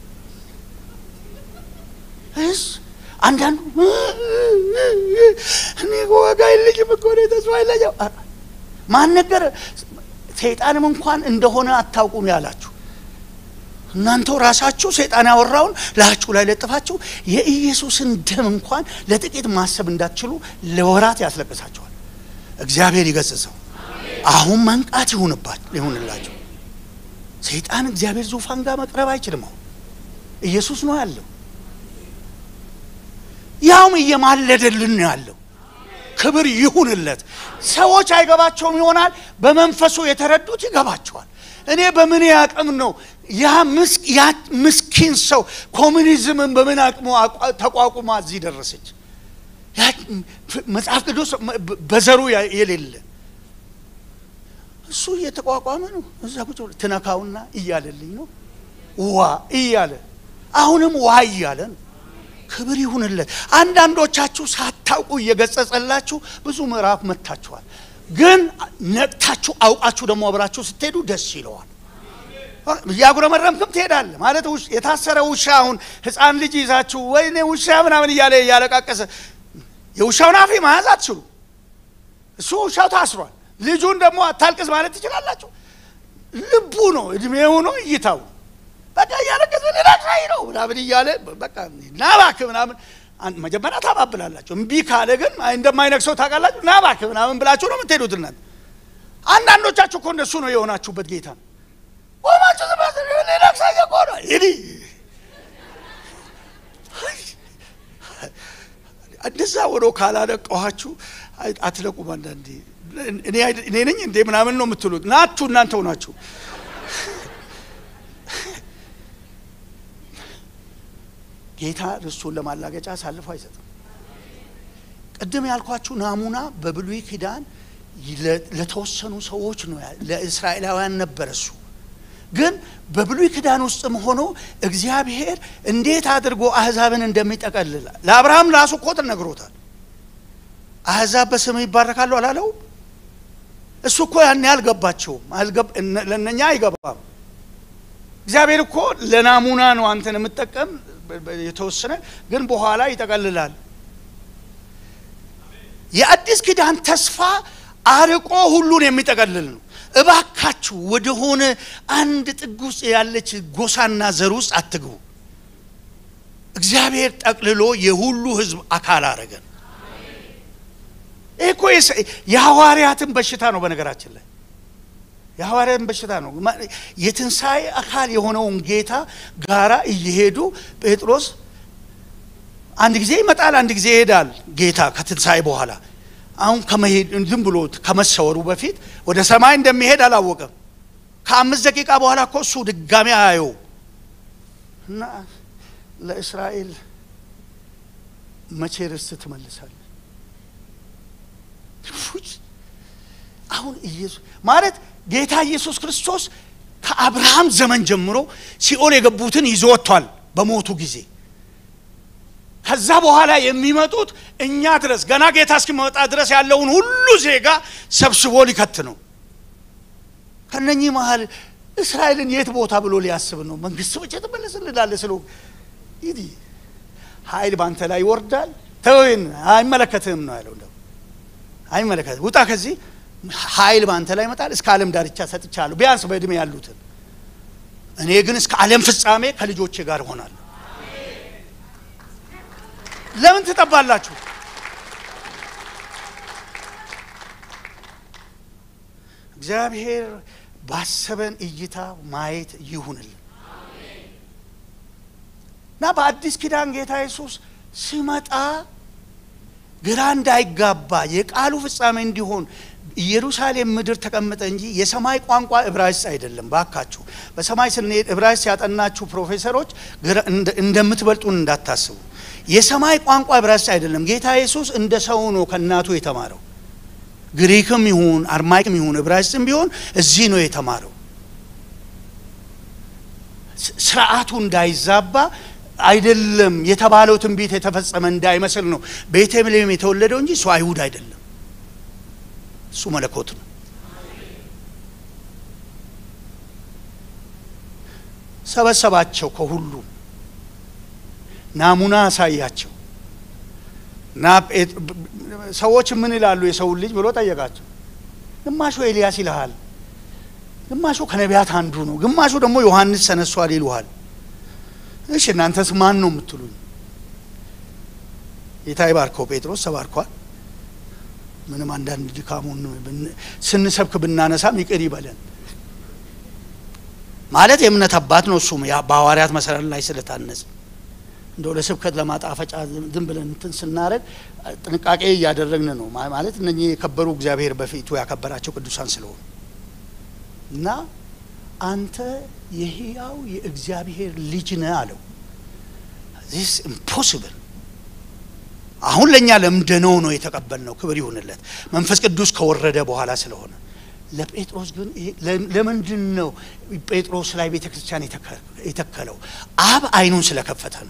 እስ አንዳንዱ እኔ ዋጋ የለኝም እኮ ነው ተስፋ የለኝም ማን ነገር ሰይጣንም እንኳን እንደሆነ አታውቁም ያላችሁ እናንተው ራሳችሁ ሰይጣን ያወራውን ላችሁ ላይ ለጥፋችሁ የኢየሱስን ደም እንኳን ለጥቂት ማሰብ እንዳትችሉ ለወራት ያስለቅሳችኋል። እግዚአብሔር ይገስጸው። አሁን መንቃት ይሁንባችሁ ይሁንላችሁ። ሰይጣን እግዚአብሔር ዙፋን ጋር መቅረብ አይችልም። አሁን ኢየሱስ ነው ያለው፣ ያውም እየማለደልን ነው ያለው። ክብር ይሁንለት። ሰዎች አይገባቸውም ይሆናል። በመንፈሱ የተረዱት ይገባቸዋል። እኔ በምን አቅም ነው ያ ምስኪን ሰው ኮሚኒዝምን በምን አቅሙ ተቋቁማ እዚህ ደረሰች? መጽሐፍ ቅዱስ በዘሩ የሌለ እሱ እየተቋቋመ ነው። እዛ ቁጭ ብሎ ትነካውና እያለልኝ ነው ዋ እያለ አሁንም ዋ እያለ ነው። ክብር ይሁንለት። አንዳንዶቻችሁ ሳታውቁ እየገጸጸላችሁ ብዙ ምዕራፍ መታችኋል። ግን ነቅታችሁ አውቃችሁ ደግሞ አብራችሁ ስትሄዱ ደስ ይለዋል። እያጉረመረምክም ትሄዳለህ ማለት የታሰረ ውሻ አሁን ሕፃን ልጅ ይዛችሁ ወይኔ ውሻ ምናምን እያለ እያለቃቀሰ የውሻውን አፍ መያዝ አትችሉ። እሱ ውሻው ታስሯል። ልጁን ደግሞ አታልቅስ ማለት ትችላላችሁ። ልቡ ነው እድሜው ነው እይታው በቃ እያለቀሰ ሌላሻይ ነው ምናምን እያለ በቃ ናባክ ምናምን መጀመሪያ ታባብላላችሁ። እምቢ ካለ ግን እንደማይነግሰው ታውቃላችሁ። ናባክ ምናምን ብላችሁ ነው የምትሄዱት። እናንተ አንዳንዶቻችሁ እኮ እንደሱ ነው የሆናችሁበት ጌታ ነው ቆማችሁ ነግሳየ እኮ ነው ይዲ እንደዛ ወዶ ካላለቀኋችሁ አትለቁም። አንዳንዴ እኔ ነኝ እንዴ ምናምን ነው የምትሉት። ናችሁ እናንተው ናችሁ። ጌታ ርስቱን ለማላገጫ አሳልፎ አይሰጥም። ቅድም ያልኳችሁ ናሙና በብሉይ ኪዳን ለተወሰኑ ሰዎች ነው፣ ለእስራኤላውያን ነበር እሱ። ግን በብሉይ ኪዳን ውስጥም ሆኖ እግዚአብሔር እንዴት አድርጎ አህዛብን እንደሚጠቀልል ለአብርሃም ራሱ እኮ ነግሮታል። አህዛብ በስም ይባረካሉ አላለውም? እሱ እኮ ያን አልገባቸውም፣ ለእነኛ አይገባም። እግዚአብሔር እኮ ለናሙና ነው አንተን የምጠቀም የተወሰነ ግን በኋላ ይጠቀልላል። የአዲስ ኪዳን ተስፋ አርቆ ሁሉን የሚጠቀልል ነው። እባካችሁ ወደሆነ አንድ ጥግ ውስጥ ያለች ጎሳና ዘር ውስጥ አትግቡ። እግዚአብሔር ጠቅልሎ የሁሉ ሕዝብ አካል አረገን። ይህ እኮ የሐዋርያትን በሽታ ነው። በነገራችን ላይ የሐዋርያትን በሽታ ነው። የትንሣኤ አካል የሆነውን ጌታ ጋራ እየሄዱ ጴጥሮስ አንድ ጊዜ ይመጣል፣ አንድ ጊዜ ይሄዳል። ጌታ ከትንሣኤ በኋላ አሁን ከመሄድ ዝም ብሎ ከመሰወሩ በፊት ወደ ሰማይ እንደሚሄድ አላወቀም። ከአምስት ደቂቃ በኋላ እኮ እሱ ድጋሚ አያየው እና ለእስራኤል መቼ ርስት ትመልሳለህ? አሁን ኢየሱስ ማለት ጌታ ኢየሱስ ክርስቶስ ከአብርሃም ዘመን ጀምሮ ሲኦል የገቡትን ይዞ ወጥቷል በሞቱ ጊዜ። ከዛ በኋላ የሚመጡት እኛ ድረስ ገና ጌታ እስኪመጣ ድረስ ያለውን ሁሉ ዜጋ ሰብስቦ ሊከት ነው። ከነኚህ መሀል እስራኤልን የት ቦታ ብሎ ሊያስብ ነው? መንግስት ብቻ ትመለስልናለ ስለ ይዲ ኃይል በአንተ ላይ ይወርዳል። ተወይን አይመለከትህም ነው ያለው። እንደው አይመለከትህም፣ ውጣ ከዚህ ኃይል በአንተ ላይ ይመጣል። እስከ ዓለም ዳርቻ ሰጥቻለሁ፣ ቢያንስ በእድሜ ያሉትን። እኔ ግን እስከ ዓለም ፍጻሜ ከልጆቼ ጋር እሆናለሁ። ለምን ትጠባላችሁ? እግዚአብሔር ባሰበን እይታ ማየት ይሁንልን እና በአዲስ ኪዳን ጌታ ኢየሱስ ሲመጣ ግራ እንዳይጋባ የቃሉ ፍጻሜ እንዲሆን ኢየሩሳሌም ምድር ተቀመጠ እንጂ የሰማይ ቋንቋ ዕብራይስጥ አይደለም። ባካችሁ በሰማይ ስንሄድ ዕብራይስጥ ያጠናችሁ ፕሮፌሰሮች እንደምትበልጡን እንዳታስቡ። የሰማይ ቋንቋ ዕብራይስጥ አይደለም። ጌታ ኢየሱስ እንደ ሰው ነው ከእናቱ የተማረው። ግሪክም ይሁን አርማይክም ይሁን ዕብራይስጥም ቢሆን እዚህ ነው የተማረው። ስርዓቱ እንዳይዛባ አይደለም የተባለው ትንቢት የተፈጸመ እንዳይመስል ነው ቤተልሔም የተወለደው እንጂ እሱ አይሁድ አይደለም። እሱ መለኮት ነው። ሰበሰባቸው ከሁሉ ናሙና አሳያቸው እና ሰዎች ምን ይላሉ የሰውን ልጅ ብሎ ጠየቃቸው። ግማሹ ኤልያስ ይልሃል፣ ግማሹ ከነቢያት አንዱ ነው፣ ግማሹ ደግሞ ዮሐንስ ተነሷል ይሉሃል። እሺ እናንተስ ማን ነው የምትሉኝ? ጌታ ይባርከው። ጴጥሮስ ተባርኳል። ምንም አንዳንድ ድካሙን ስንሰብክ ብናነሳም ይቅር ይበለን ማለት የእምነት አባት ነው። እሱም በሐዋርያት መሰረት ላይ ስለታነጽ እንደው ለስብከት ለማጣፈጫ ዝም ብለን እንትን ስናደርግ ጥንቃቄ እያደረግን ነው ማለት እነኚህ የከበሩ እግዚአብሔር በፊቱ ያከበራቸው ቅዱሳን ስለሆኑ እና አንተ የሕያው የእግዚአብሔር ልጅ ነህ አለው። ዚስ ኢምፖሲብል አሁን ለእኛ ለምደነው ነው የተቀበልነው። ክብር ይሁንለት መንፈስ ቅዱስ ከወረደ በኋላ ስለሆነ። ለጴጥሮስ ግን ለምንድን ነው ጴጥሮስ ላይ ቤተ ክርስቲያን የተከለው? አብ አይኑን ስለከፈተ ነው።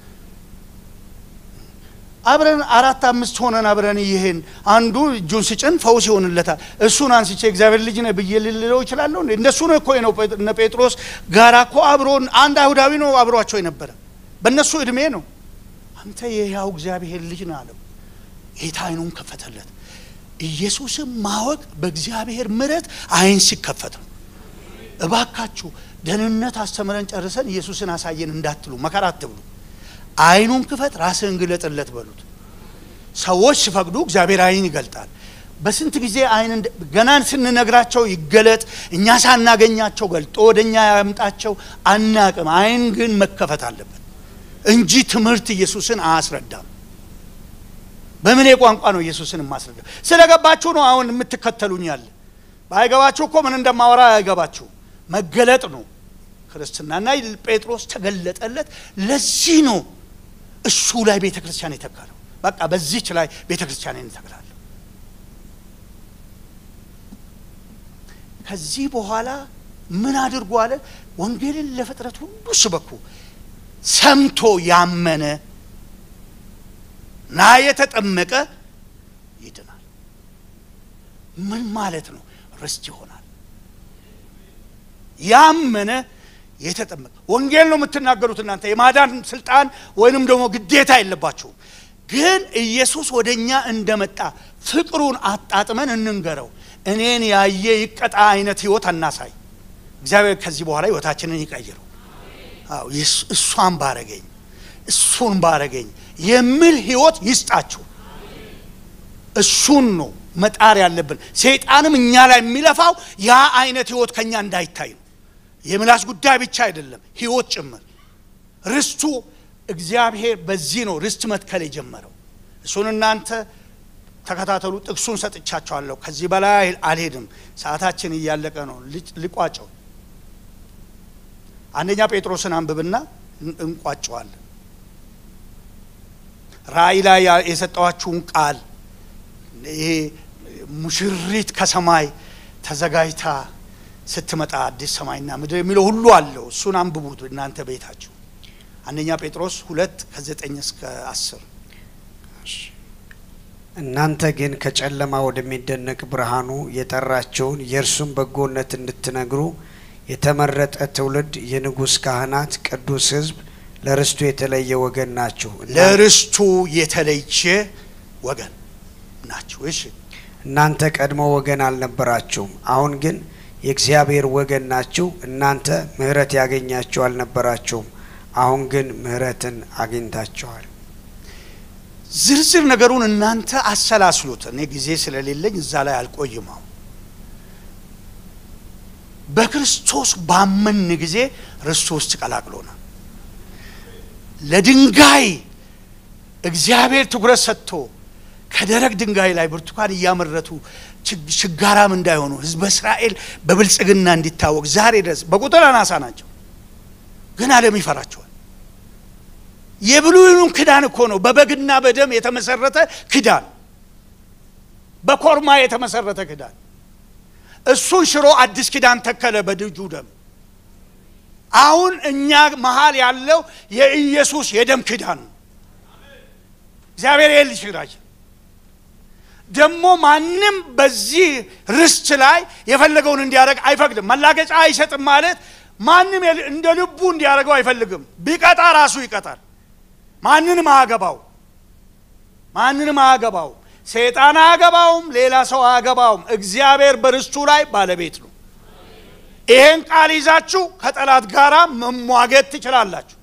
አብረን አራት አምስት ሆነን አብረን ይህን አንዱ እጁን ስጭን ፈውስ ይሆንለታል። እሱን አንስቼ እግዚአብሔር ልጅ ነህ ብዬ ልለው እችላለሁ? እንደሱ ነው እኮ ነው። እነ ጴጥሮስ ጋራ እኮ አብሮ አንድ አይሁዳዊ ነው አብሯቸው የነበረ በእነሱ እድሜ ነው። አንተ የሕያው እግዚአብሔር ልጅ ነህ አለው። ጌታ አይኑን ከፈተለት። ኢየሱስም ማወቅ በእግዚአብሔር ምሕረት አይን ሲከፈት ነው። እባካችሁ ደህንነት አስተምረን ጨርሰን ኢየሱስን አሳየን እንዳትሉ፣ መከራ አትብሉ። አይኑን ክፈት፣ ራስህን ግለጥለት በሉት። ሰዎች ሲፈቅዱ እግዚአብሔር አይን ይገልጣል። በስንት ጊዜ አይን ገና ስንነግራቸው ይገለጥ፣ እኛ ሳናገኛቸው ገልጦ ወደ እኛ ያምጣቸው አናቅም። አይን ግን መከፈት አለበት እንጂ ትምህርት ኢየሱስን አያስረዳም። በምን ቋንቋ ነው ኢየሱስን የማስረዳ? ስለገባችሁ ነው አሁን የምትከተሉኝ ያለ። ባይገባችሁ እኮ ምን እንደማወራ አይገባችሁ። መገለጥ ነው ክርስትናና ጴጥሮስ ተገለጠለት። ለዚህ ነው እሱ ላይ ቤተ ክርስቲያን የተከለው። በቃ በዚች ላይ ቤተ ክርስቲያን እንተክላለሁ። ከዚህ በኋላ ምን አድርጎ አለ? ወንጌልን ለፍጥረት ሁሉ ስበኩ። ሰምቶ ያመነ ና የተጠመቀ ይድናል። ምን ማለት ነው? ርስት ይሆናል። ያመነ የተጠመቀ ወንጌል ነው የምትናገሩት እናንተ የማዳን ስልጣን ወይንም ደግሞ ግዴታ የለባችሁም። ግን ኢየሱስ ወደ እኛ እንደመጣ ፍቅሩን አጣጥመን እንንገረው። እኔን ያየ ይቀጣ አይነት ህይወት አናሳይ። እግዚአብሔር ከዚህ በኋላ ህይወታችንን ይቀይረው። አዎ እሷን ባረገኝ እሱን ባረገኝ የሚል ህይወት ይስጣችሁ። እሱን ነው መጣር ያለብን። ሰይጣንም እኛ ላይ የሚለፋው ያ አይነት ህይወት ከኛ እንዳይታይ ነው። የምላስ ጉዳይ ብቻ አይደለም፣ ህይወት ጭምር። ርስቱ እግዚአብሔር በዚህ ነው ርስት መትከል የጀመረው። እሱን እናንተ ተከታተሉ። ጥቅሱን ሰጥቻቸዋለሁ። ከዚህ በላይ አልሄድም፣ ሰዓታችን እያለቀ ነው። ልቋጨው። አንደኛ ጴጥሮስን አንብብና እንቋጨዋለን። ራእይ ላይ የሰጠዋችሁን ቃል ይሄ ሙሽሪት ከሰማይ ተዘጋጅታ ስትመጣ አዲስ ሰማይና ምድር የሚለው ሁሉ አለው። እሱን አንብቡት እናንተ ቤታችሁ። አንደኛ ጴጥሮስ ሁለት ከዘጠኝ እስከ አስር እናንተ ግን ከጨለማ ወደሚደነቅ ብርሃኑ የጠራቸውን የእርሱን በጎነት እንድትነግሩ የተመረጠ ትውልድ፣ የንጉሥ ካህናት፣ ቅዱስ ሕዝብ፣ ለርስቱ የተለየ ወገን ናችሁ። ለርስቱ የተለየ ወገን ናችሁ። እሺ እናንተ ቀድሞ ወገን አልነበራችሁም፣ አሁን ግን የእግዚአብሔር ወገን ናችሁ። እናንተ ምሕረት ያገኛችሁ አልነበራችሁም፣ አሁን ግን ምሕረትን አግኝታችኋል። ዝርዝር ነገሩን እናንተ አሰላስሉት። እኔ ጊዜ ስለሌለኝ እዛ ላይ አልቆይም። አሁን በክርስቶስ ባመን ጊዜ ርስቱ ውስጥ ቀላቅሎናል። ለድንጋይ እግዚአብሔር ትኩረት ሰጥቶ ከደረቅ ድንጋይ ላይ ብርቱካን እያመረቱ ችጋራም እንዳይሆኑ ሕዝበ እስራኤል በብልጽግና እንዲታወቅ ዛሬ ድረስ በቁጥር አናሳ ናቸው፣ ግን ዓለም ይፈራቸዋል። የብሉይኑም ክዳን እኮ ነው በበግና በደም የተመሰረተ ክዳን፣ በኮርማ የተመሰረተ ክዳን። እሱን ሽሮ አዲስ ኪዳን ተከለ በልጁ ደም። አሁን እኛ መሀል ያለው የኢየሱስ የደም ኪዳን ነው። እግዚአብሔር ይህን ሊሽራች ደግሞ ማንም በዚህ ርስት ላይ የፈለገውን እንዲያደርግ አይፈቅድም። መላገጫ አይሰጥም ማለት ማንም እንደ ልቡ እንዲያደርገው አይፈልግም። ቢቀጣ ራሱ ይቀጣል። ማንንም አያገባው፣ ማንንም አያገባው። ሰይጣን አያገባውም፣ ሌላ ሰው አያገባውም። እግዚአብሔር በርስቱ ላይ ባለቤት ነው። ይሄን ቃል ይዛችሁ ከጠላት ጋር መሟገት ትችላላችሁ።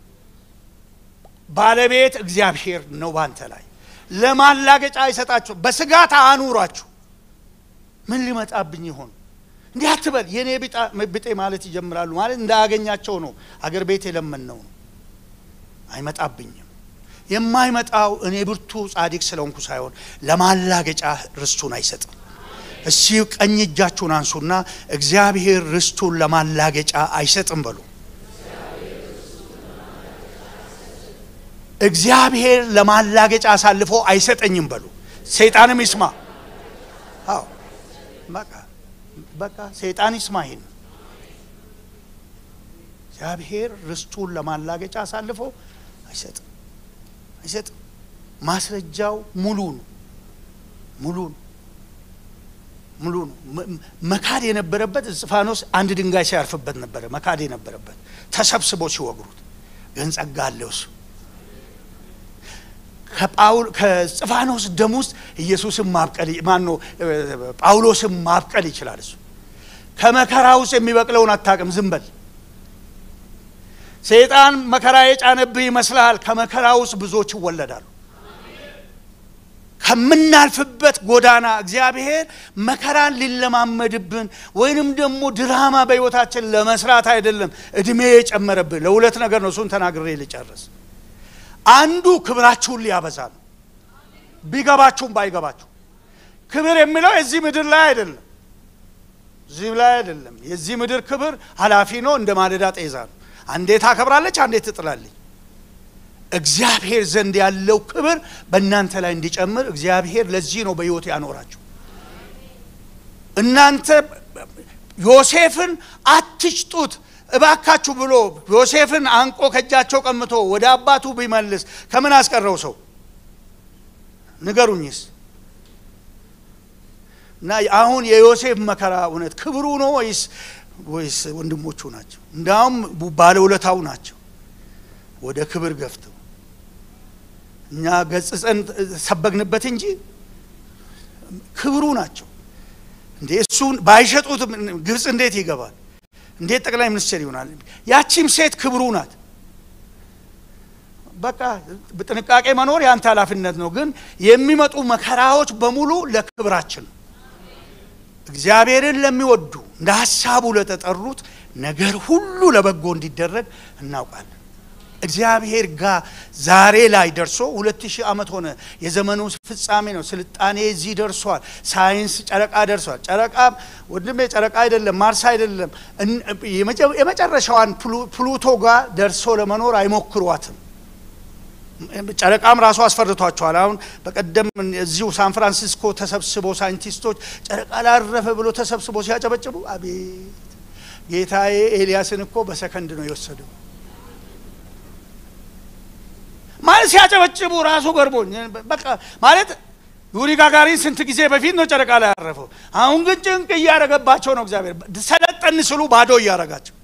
ባለቤት እግዚአብሔር ነው ባንተ ላይ ለማላገጫ አይሰጣችሁ። በስጋት አኑራችሁ ምን ሊመጣብኝ ይሆን እንዲህ አትበል። የእኔ ብጤ ማለት ይጀምራሉ። ማለት እንዳያገኛቸው ነው። አገር ቤት የለመነው ነው። አይመጣብኝም። የማይመጣው እኔ ብርቱ ጻድቅ ስለሆንኩ ሳይሆን ለማላገጫ ርስቱን አይሰጥም። እስቲ ቀኝ እጃችሁን አንሱና እግዚአብሔር ርስቱን ለማላገጫ አይሰጥም በሉ። እግዚአብሔር ለማላገጫ አሳልፎ አይሰጠኝም በሉ። ሰይጣንም ይስማ። አዎ በቃ በቃ ሰይጣን ይስማ። ይሄን እግዚአብሔር ርስቱን ለማላገጫ አሳልፎ አይሰጥም አይሰጥም። ማስረጃው ሙሉ ነው፣ ሙሉ ነው፣ ሙሉ ነው። መካድ የነበረበት እስጢፋኖስ አንድ ድንጋይ ሲያርፍበት ነበረ መካድ የነበረበት ተሰብስቦ ሲወግሩት፣ ግን ጸጋ አለው እሱ ከእስጢፋኖስ ደም ውስጥ ኢየሱስን ማብቀል ማነው ጳውሎስን ማብቀል ይችላል። እሱ ከመከራ ውስጥ የሚበቅለውን አታውቅም፣ ዝም በል። ሰይጣን መከራ የጫነብህ ይመስልሃል። ከመከራ ውስጥ ብዙዎች ይወለዳሉ። ከምናልፍበት ጎዳና እግዚአብሔር መከራን ሊለማመድብን ወይንም ደግሞ ድራማ በሕይወታችን ለመስራት አይደለም እድሜ የጨመረብን ለሁለት ነገር ነው። እሱን ተናግሬ ልጨርስ። አንዱ ክብራችሁን ሊያበዛ ነው። ቢገባችሁም ባይገባችሁ ክብር የሚለው የዚህ ምድር ላይ አይደለም፣ እዚህ ላይ አይደለም። የዚህ ምድር ክብር ኃላፊ ነው፣ እንደ ማለዳ ጤዛ ነው። አንዴ ታከብራለች፣ አንዴ ትጥላለች። እግዚአብሔር ዘንድ ያለው ክብር በእናንተ ላይ እንዲጨምር እግዚአብሔር ለዚህ ነው በሕይወት ያኖራችሁ። እናንተ ዮሴፍን አትሽጡት እባካችሁ ብሎ ዮሴፍን አንቆ ከእጃቸው ቀምቶ ወደ አባቱ ቢመልስ ከምን አስቀረው ሰው ንገሩኝስ? እና አሁን የዮሴፍ መከራ እውነት ክብሩ ነው ወይስ ወይስ ወንድሞቹ ናቸው? እንዳውም ባለውለታው ናቸው ወደ ክብር ገፍተው እኛ ገጽጸን ሰበግንበት እንጂ ክብሩ ናቸው እንዴ! እሱን ባይሸጡት ግብፅ እንዴት ይገባል? እንዴት ጠቅላይ ሚኒስትር ይሆናል? ያቺም ሴት ክብሩ ናት። በቃ በጥንቃቄ መኖር የአንተ ኃላፊነት ነው። ግን የሚመጡ መከራዎች በሙሉ ለክብራችን ነው። እግዚአብሔርን ለሚወዱ እንደ ሀሳቡ ለተጠሩት ነገር ሁሉ ለበጎ እንዲደረግ እናውቃለን። እግዚአብሔር ጋር ዛሬ ላይ ደርሶ ሁለት ሺህ ዓመት ሆነ። የዘመኑ ፍጻሜ ነው። ስልጣኔ እዚህ ደርሷል። ሳይንስ ጨረቃ ደርሷል። ጨረቃ ወንድሜ ጨረቃ አይደለም፣ ማርስ አይደለም። የመጨረሻዋን ፕሉቶ ጋር ደርሶ ለመኖር አይሞክሯትም። ጨረቃም ራሱ አስፈርቷቸዋል። አሁን በቀደም እዚሁ ሳን ፍራንሲስኮ ተሰብስቦ ሳይንቲስቶች ጨረቃ ላረፈ ብሎ ተሰብስቦ ሲያጨበጭቡ፣ አቤት ጌታዬ ኤልያስን እኮ በሰከንድ ነው የወሰደው ማለት ሲያጨበጭቡ ራሱ ገርሞኝ በቃ ማለት ዩሪ ጋጋሪን ስንት ጊዜ በፊት ነው ጨረቃ ላይ ያረፈው። አሁን ግን ጭንቅ እያደረገባቸው ነው። እግዚአብሔር ሰለጠን ስሉ ባዶ እያደረጋቸው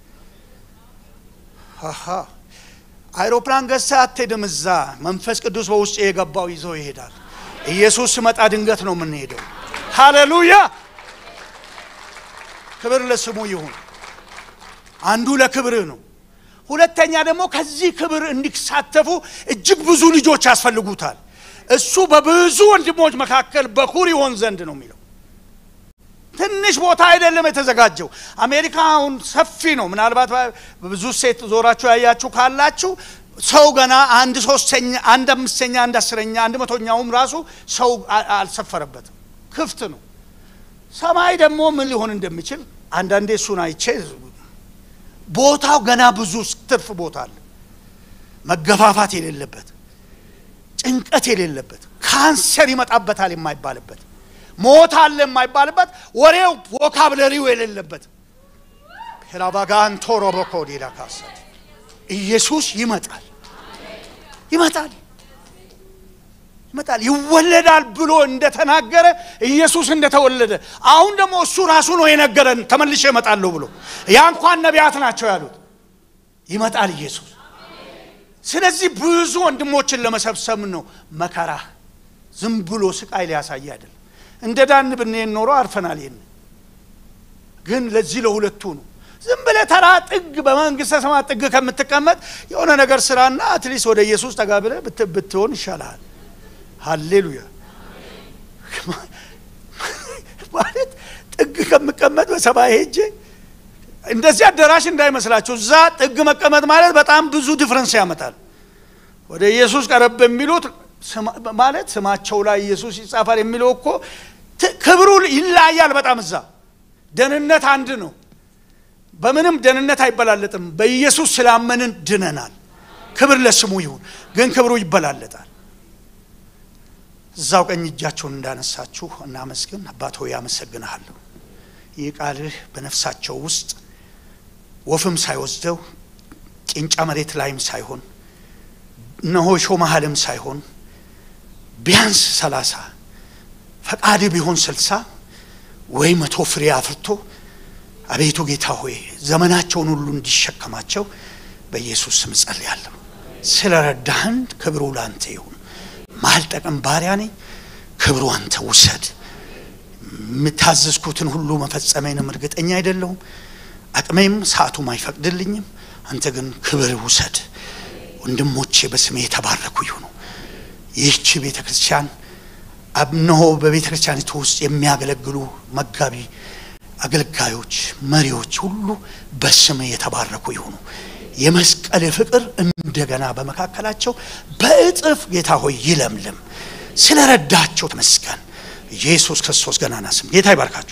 አሃ አይሮፕላን ገዝተህ አትሄድም። እዛ መንፈስ ቅዱስ በውስጥ የገባው ይዞ ይሄዳል። ኢየሱስ ሲመጣ ድንገት ነው የምንሄደው። ሃሌሉያ! ክብር ለስሙ ይሁን። አንዱ ለክብርህ ነው። ሁለተኛ ደግሞ ከዚህ ክብር እንዲሳተፉ እጅግ ብዙ ልጆች ያስፈልጉታል። እሱ በብዙ ወንድሞች መካከል በኩር ይሆን ዘንድ ነው የሚለው። ትንሽ ቦታ አይደለም የተዘጋጀው። አሜሪካ አሁን ሰፊ ነው። ምናልባት ብዙ ሴት ዞራችሁ ያያችሁ ካላችሁ ሰው ገና አንድ ሶስተኛ፣ አንድ አምስተኛ፣ አንድ አስረኛ፣ አንድ መቶኛውም ራሱ ሰው አልሰፈረበትም። ክፍት ነው። ሰማይ ደግሞ ምን ሊሆን እንደሚችል አንዳንዴ እሱን አይቼ ቦታው ገና ብዙ ትርፍ ቦታ አለ። መገፋፋት የሌለበት ጭንቀት የሌለበት ካንሰር ይመጣበታል የማይባልበት ሞት አለ የማይባልበት ወሬው ቮካብለሪው የሌለበት ሄራባጋንቶ ሮቦኮዲላ ካሳት ኢየሱስ ይመጣል ይመጣል ይመጣል ይወለዳል ብሎ እንደተናገረ ኢየሱስ እንደተወለደ አሁን ደግሞ እሱ ራሱ ነው የነገረን ተመልሼ እመጣለሁ ብሎ ያ እንኳን ነቢያት ናቸው ያሉት ይመጣል ኢየሱስ ስለዚህ ብዙ ወንድሞችን ለመሰብሰብ ነው መከራ ዝም ብሎ ስቃይ ሊያሳይ አይደለም እንደ ዳን ብንሄድ ኖሮ አርፈናል ይህን ግን ለዚህ ለሁለቱ ነው ዝም ብለህ ተራ ጥግ በመንግስተ ሰማያት ጥግ ከምትቀመጥ የሆነ ነገር ስራና አትሊስት ወደ ኢየሱስ ጠጋ ብለህ ብትሆን ይሻልሃል ሃሌሉያ ማለት ጥግ ከምቀመጥ በሰማይ ሄጄ እንደዚህ አዳራሽ እንዳይመስላችሁ እዛ ጥግ መቀመጥ ማለት በጣም ብዙ ዲፍረንስ ያመጣል ወደ ኢየሱስ ቀረብ የሚሉት ማለት ስማቸው ላይ ኢየሱስ ይጻፋል የሚለው እኮ ክብሩ ይለያያል በጣም እዛ ደህንነት አንድ ነው በምንም ደህንነት አይበላለጥም በኢየሱስ ስላመንን ድነናል ክብር ለስሙ ይሁን ግን ክብሩ ይበላለጣል እዛው ቀኝ እጃቸውን እንዳነሳችሁ እናመስግን አባት ሆይ አመሰግንሃለሁ ይህ ቃልህ በነፍሳቸው ውስጥ ወፍም ሳይወስደው ጭንጫ መሬት ላይም ሳይሆን እነሆ ሾ መሀልም ሳይሆን ቢያንስ ሰላሳ ፈቃድ ቢሆን ስልሳ ወይ መቶ ፍሬ አፍርቶ አቤቱ ጌታ ሆይ ዘመናቸውን ሁሉ እንዲሸከማቸው በኢየሱስ ስም ጸልያለሁ ስለ ረዳህን ክብሩ ለአንተ ይሁን ማልጠቅም ባሪያ ነኝ ክብሩ አንተ ውሰድ የምታዘዝኩትን ሁሉ መፈጸሜንም እርግጠኛ አይደለሁም አቅሜም ሰዓቱም አይፈቅድልኝም አንተ ግን ክብር ውሰድ ወንድሞቼ በስሜ የተባረኩ ይሁኑ ይህቺ ቤተ ክርስቲያን እነሆ በቤተ ክርስቲያኒቱ ውስጥ የሚያገለግሉ መጋቢ አገልጋዮች መሪዎች ሁሉ በስም የተባረኩ ይሁኑ የመስቀል ፍቅር እንደገና በመካከላቸው በእጥፍ ጌታ ሆይ ይለምልም ስለ ረዳቸው ተመስገን ኢየሱስ ክርስቶስ ገናና ስም ጌታ ይባርካችሁ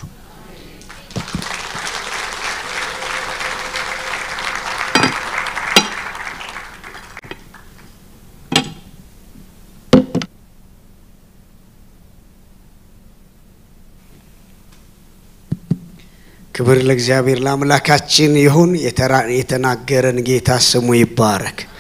ክብር ለእግዚአብሔር ለአምላካችን ይሁን የተናገረን ጌታ ስሙ ይባረክ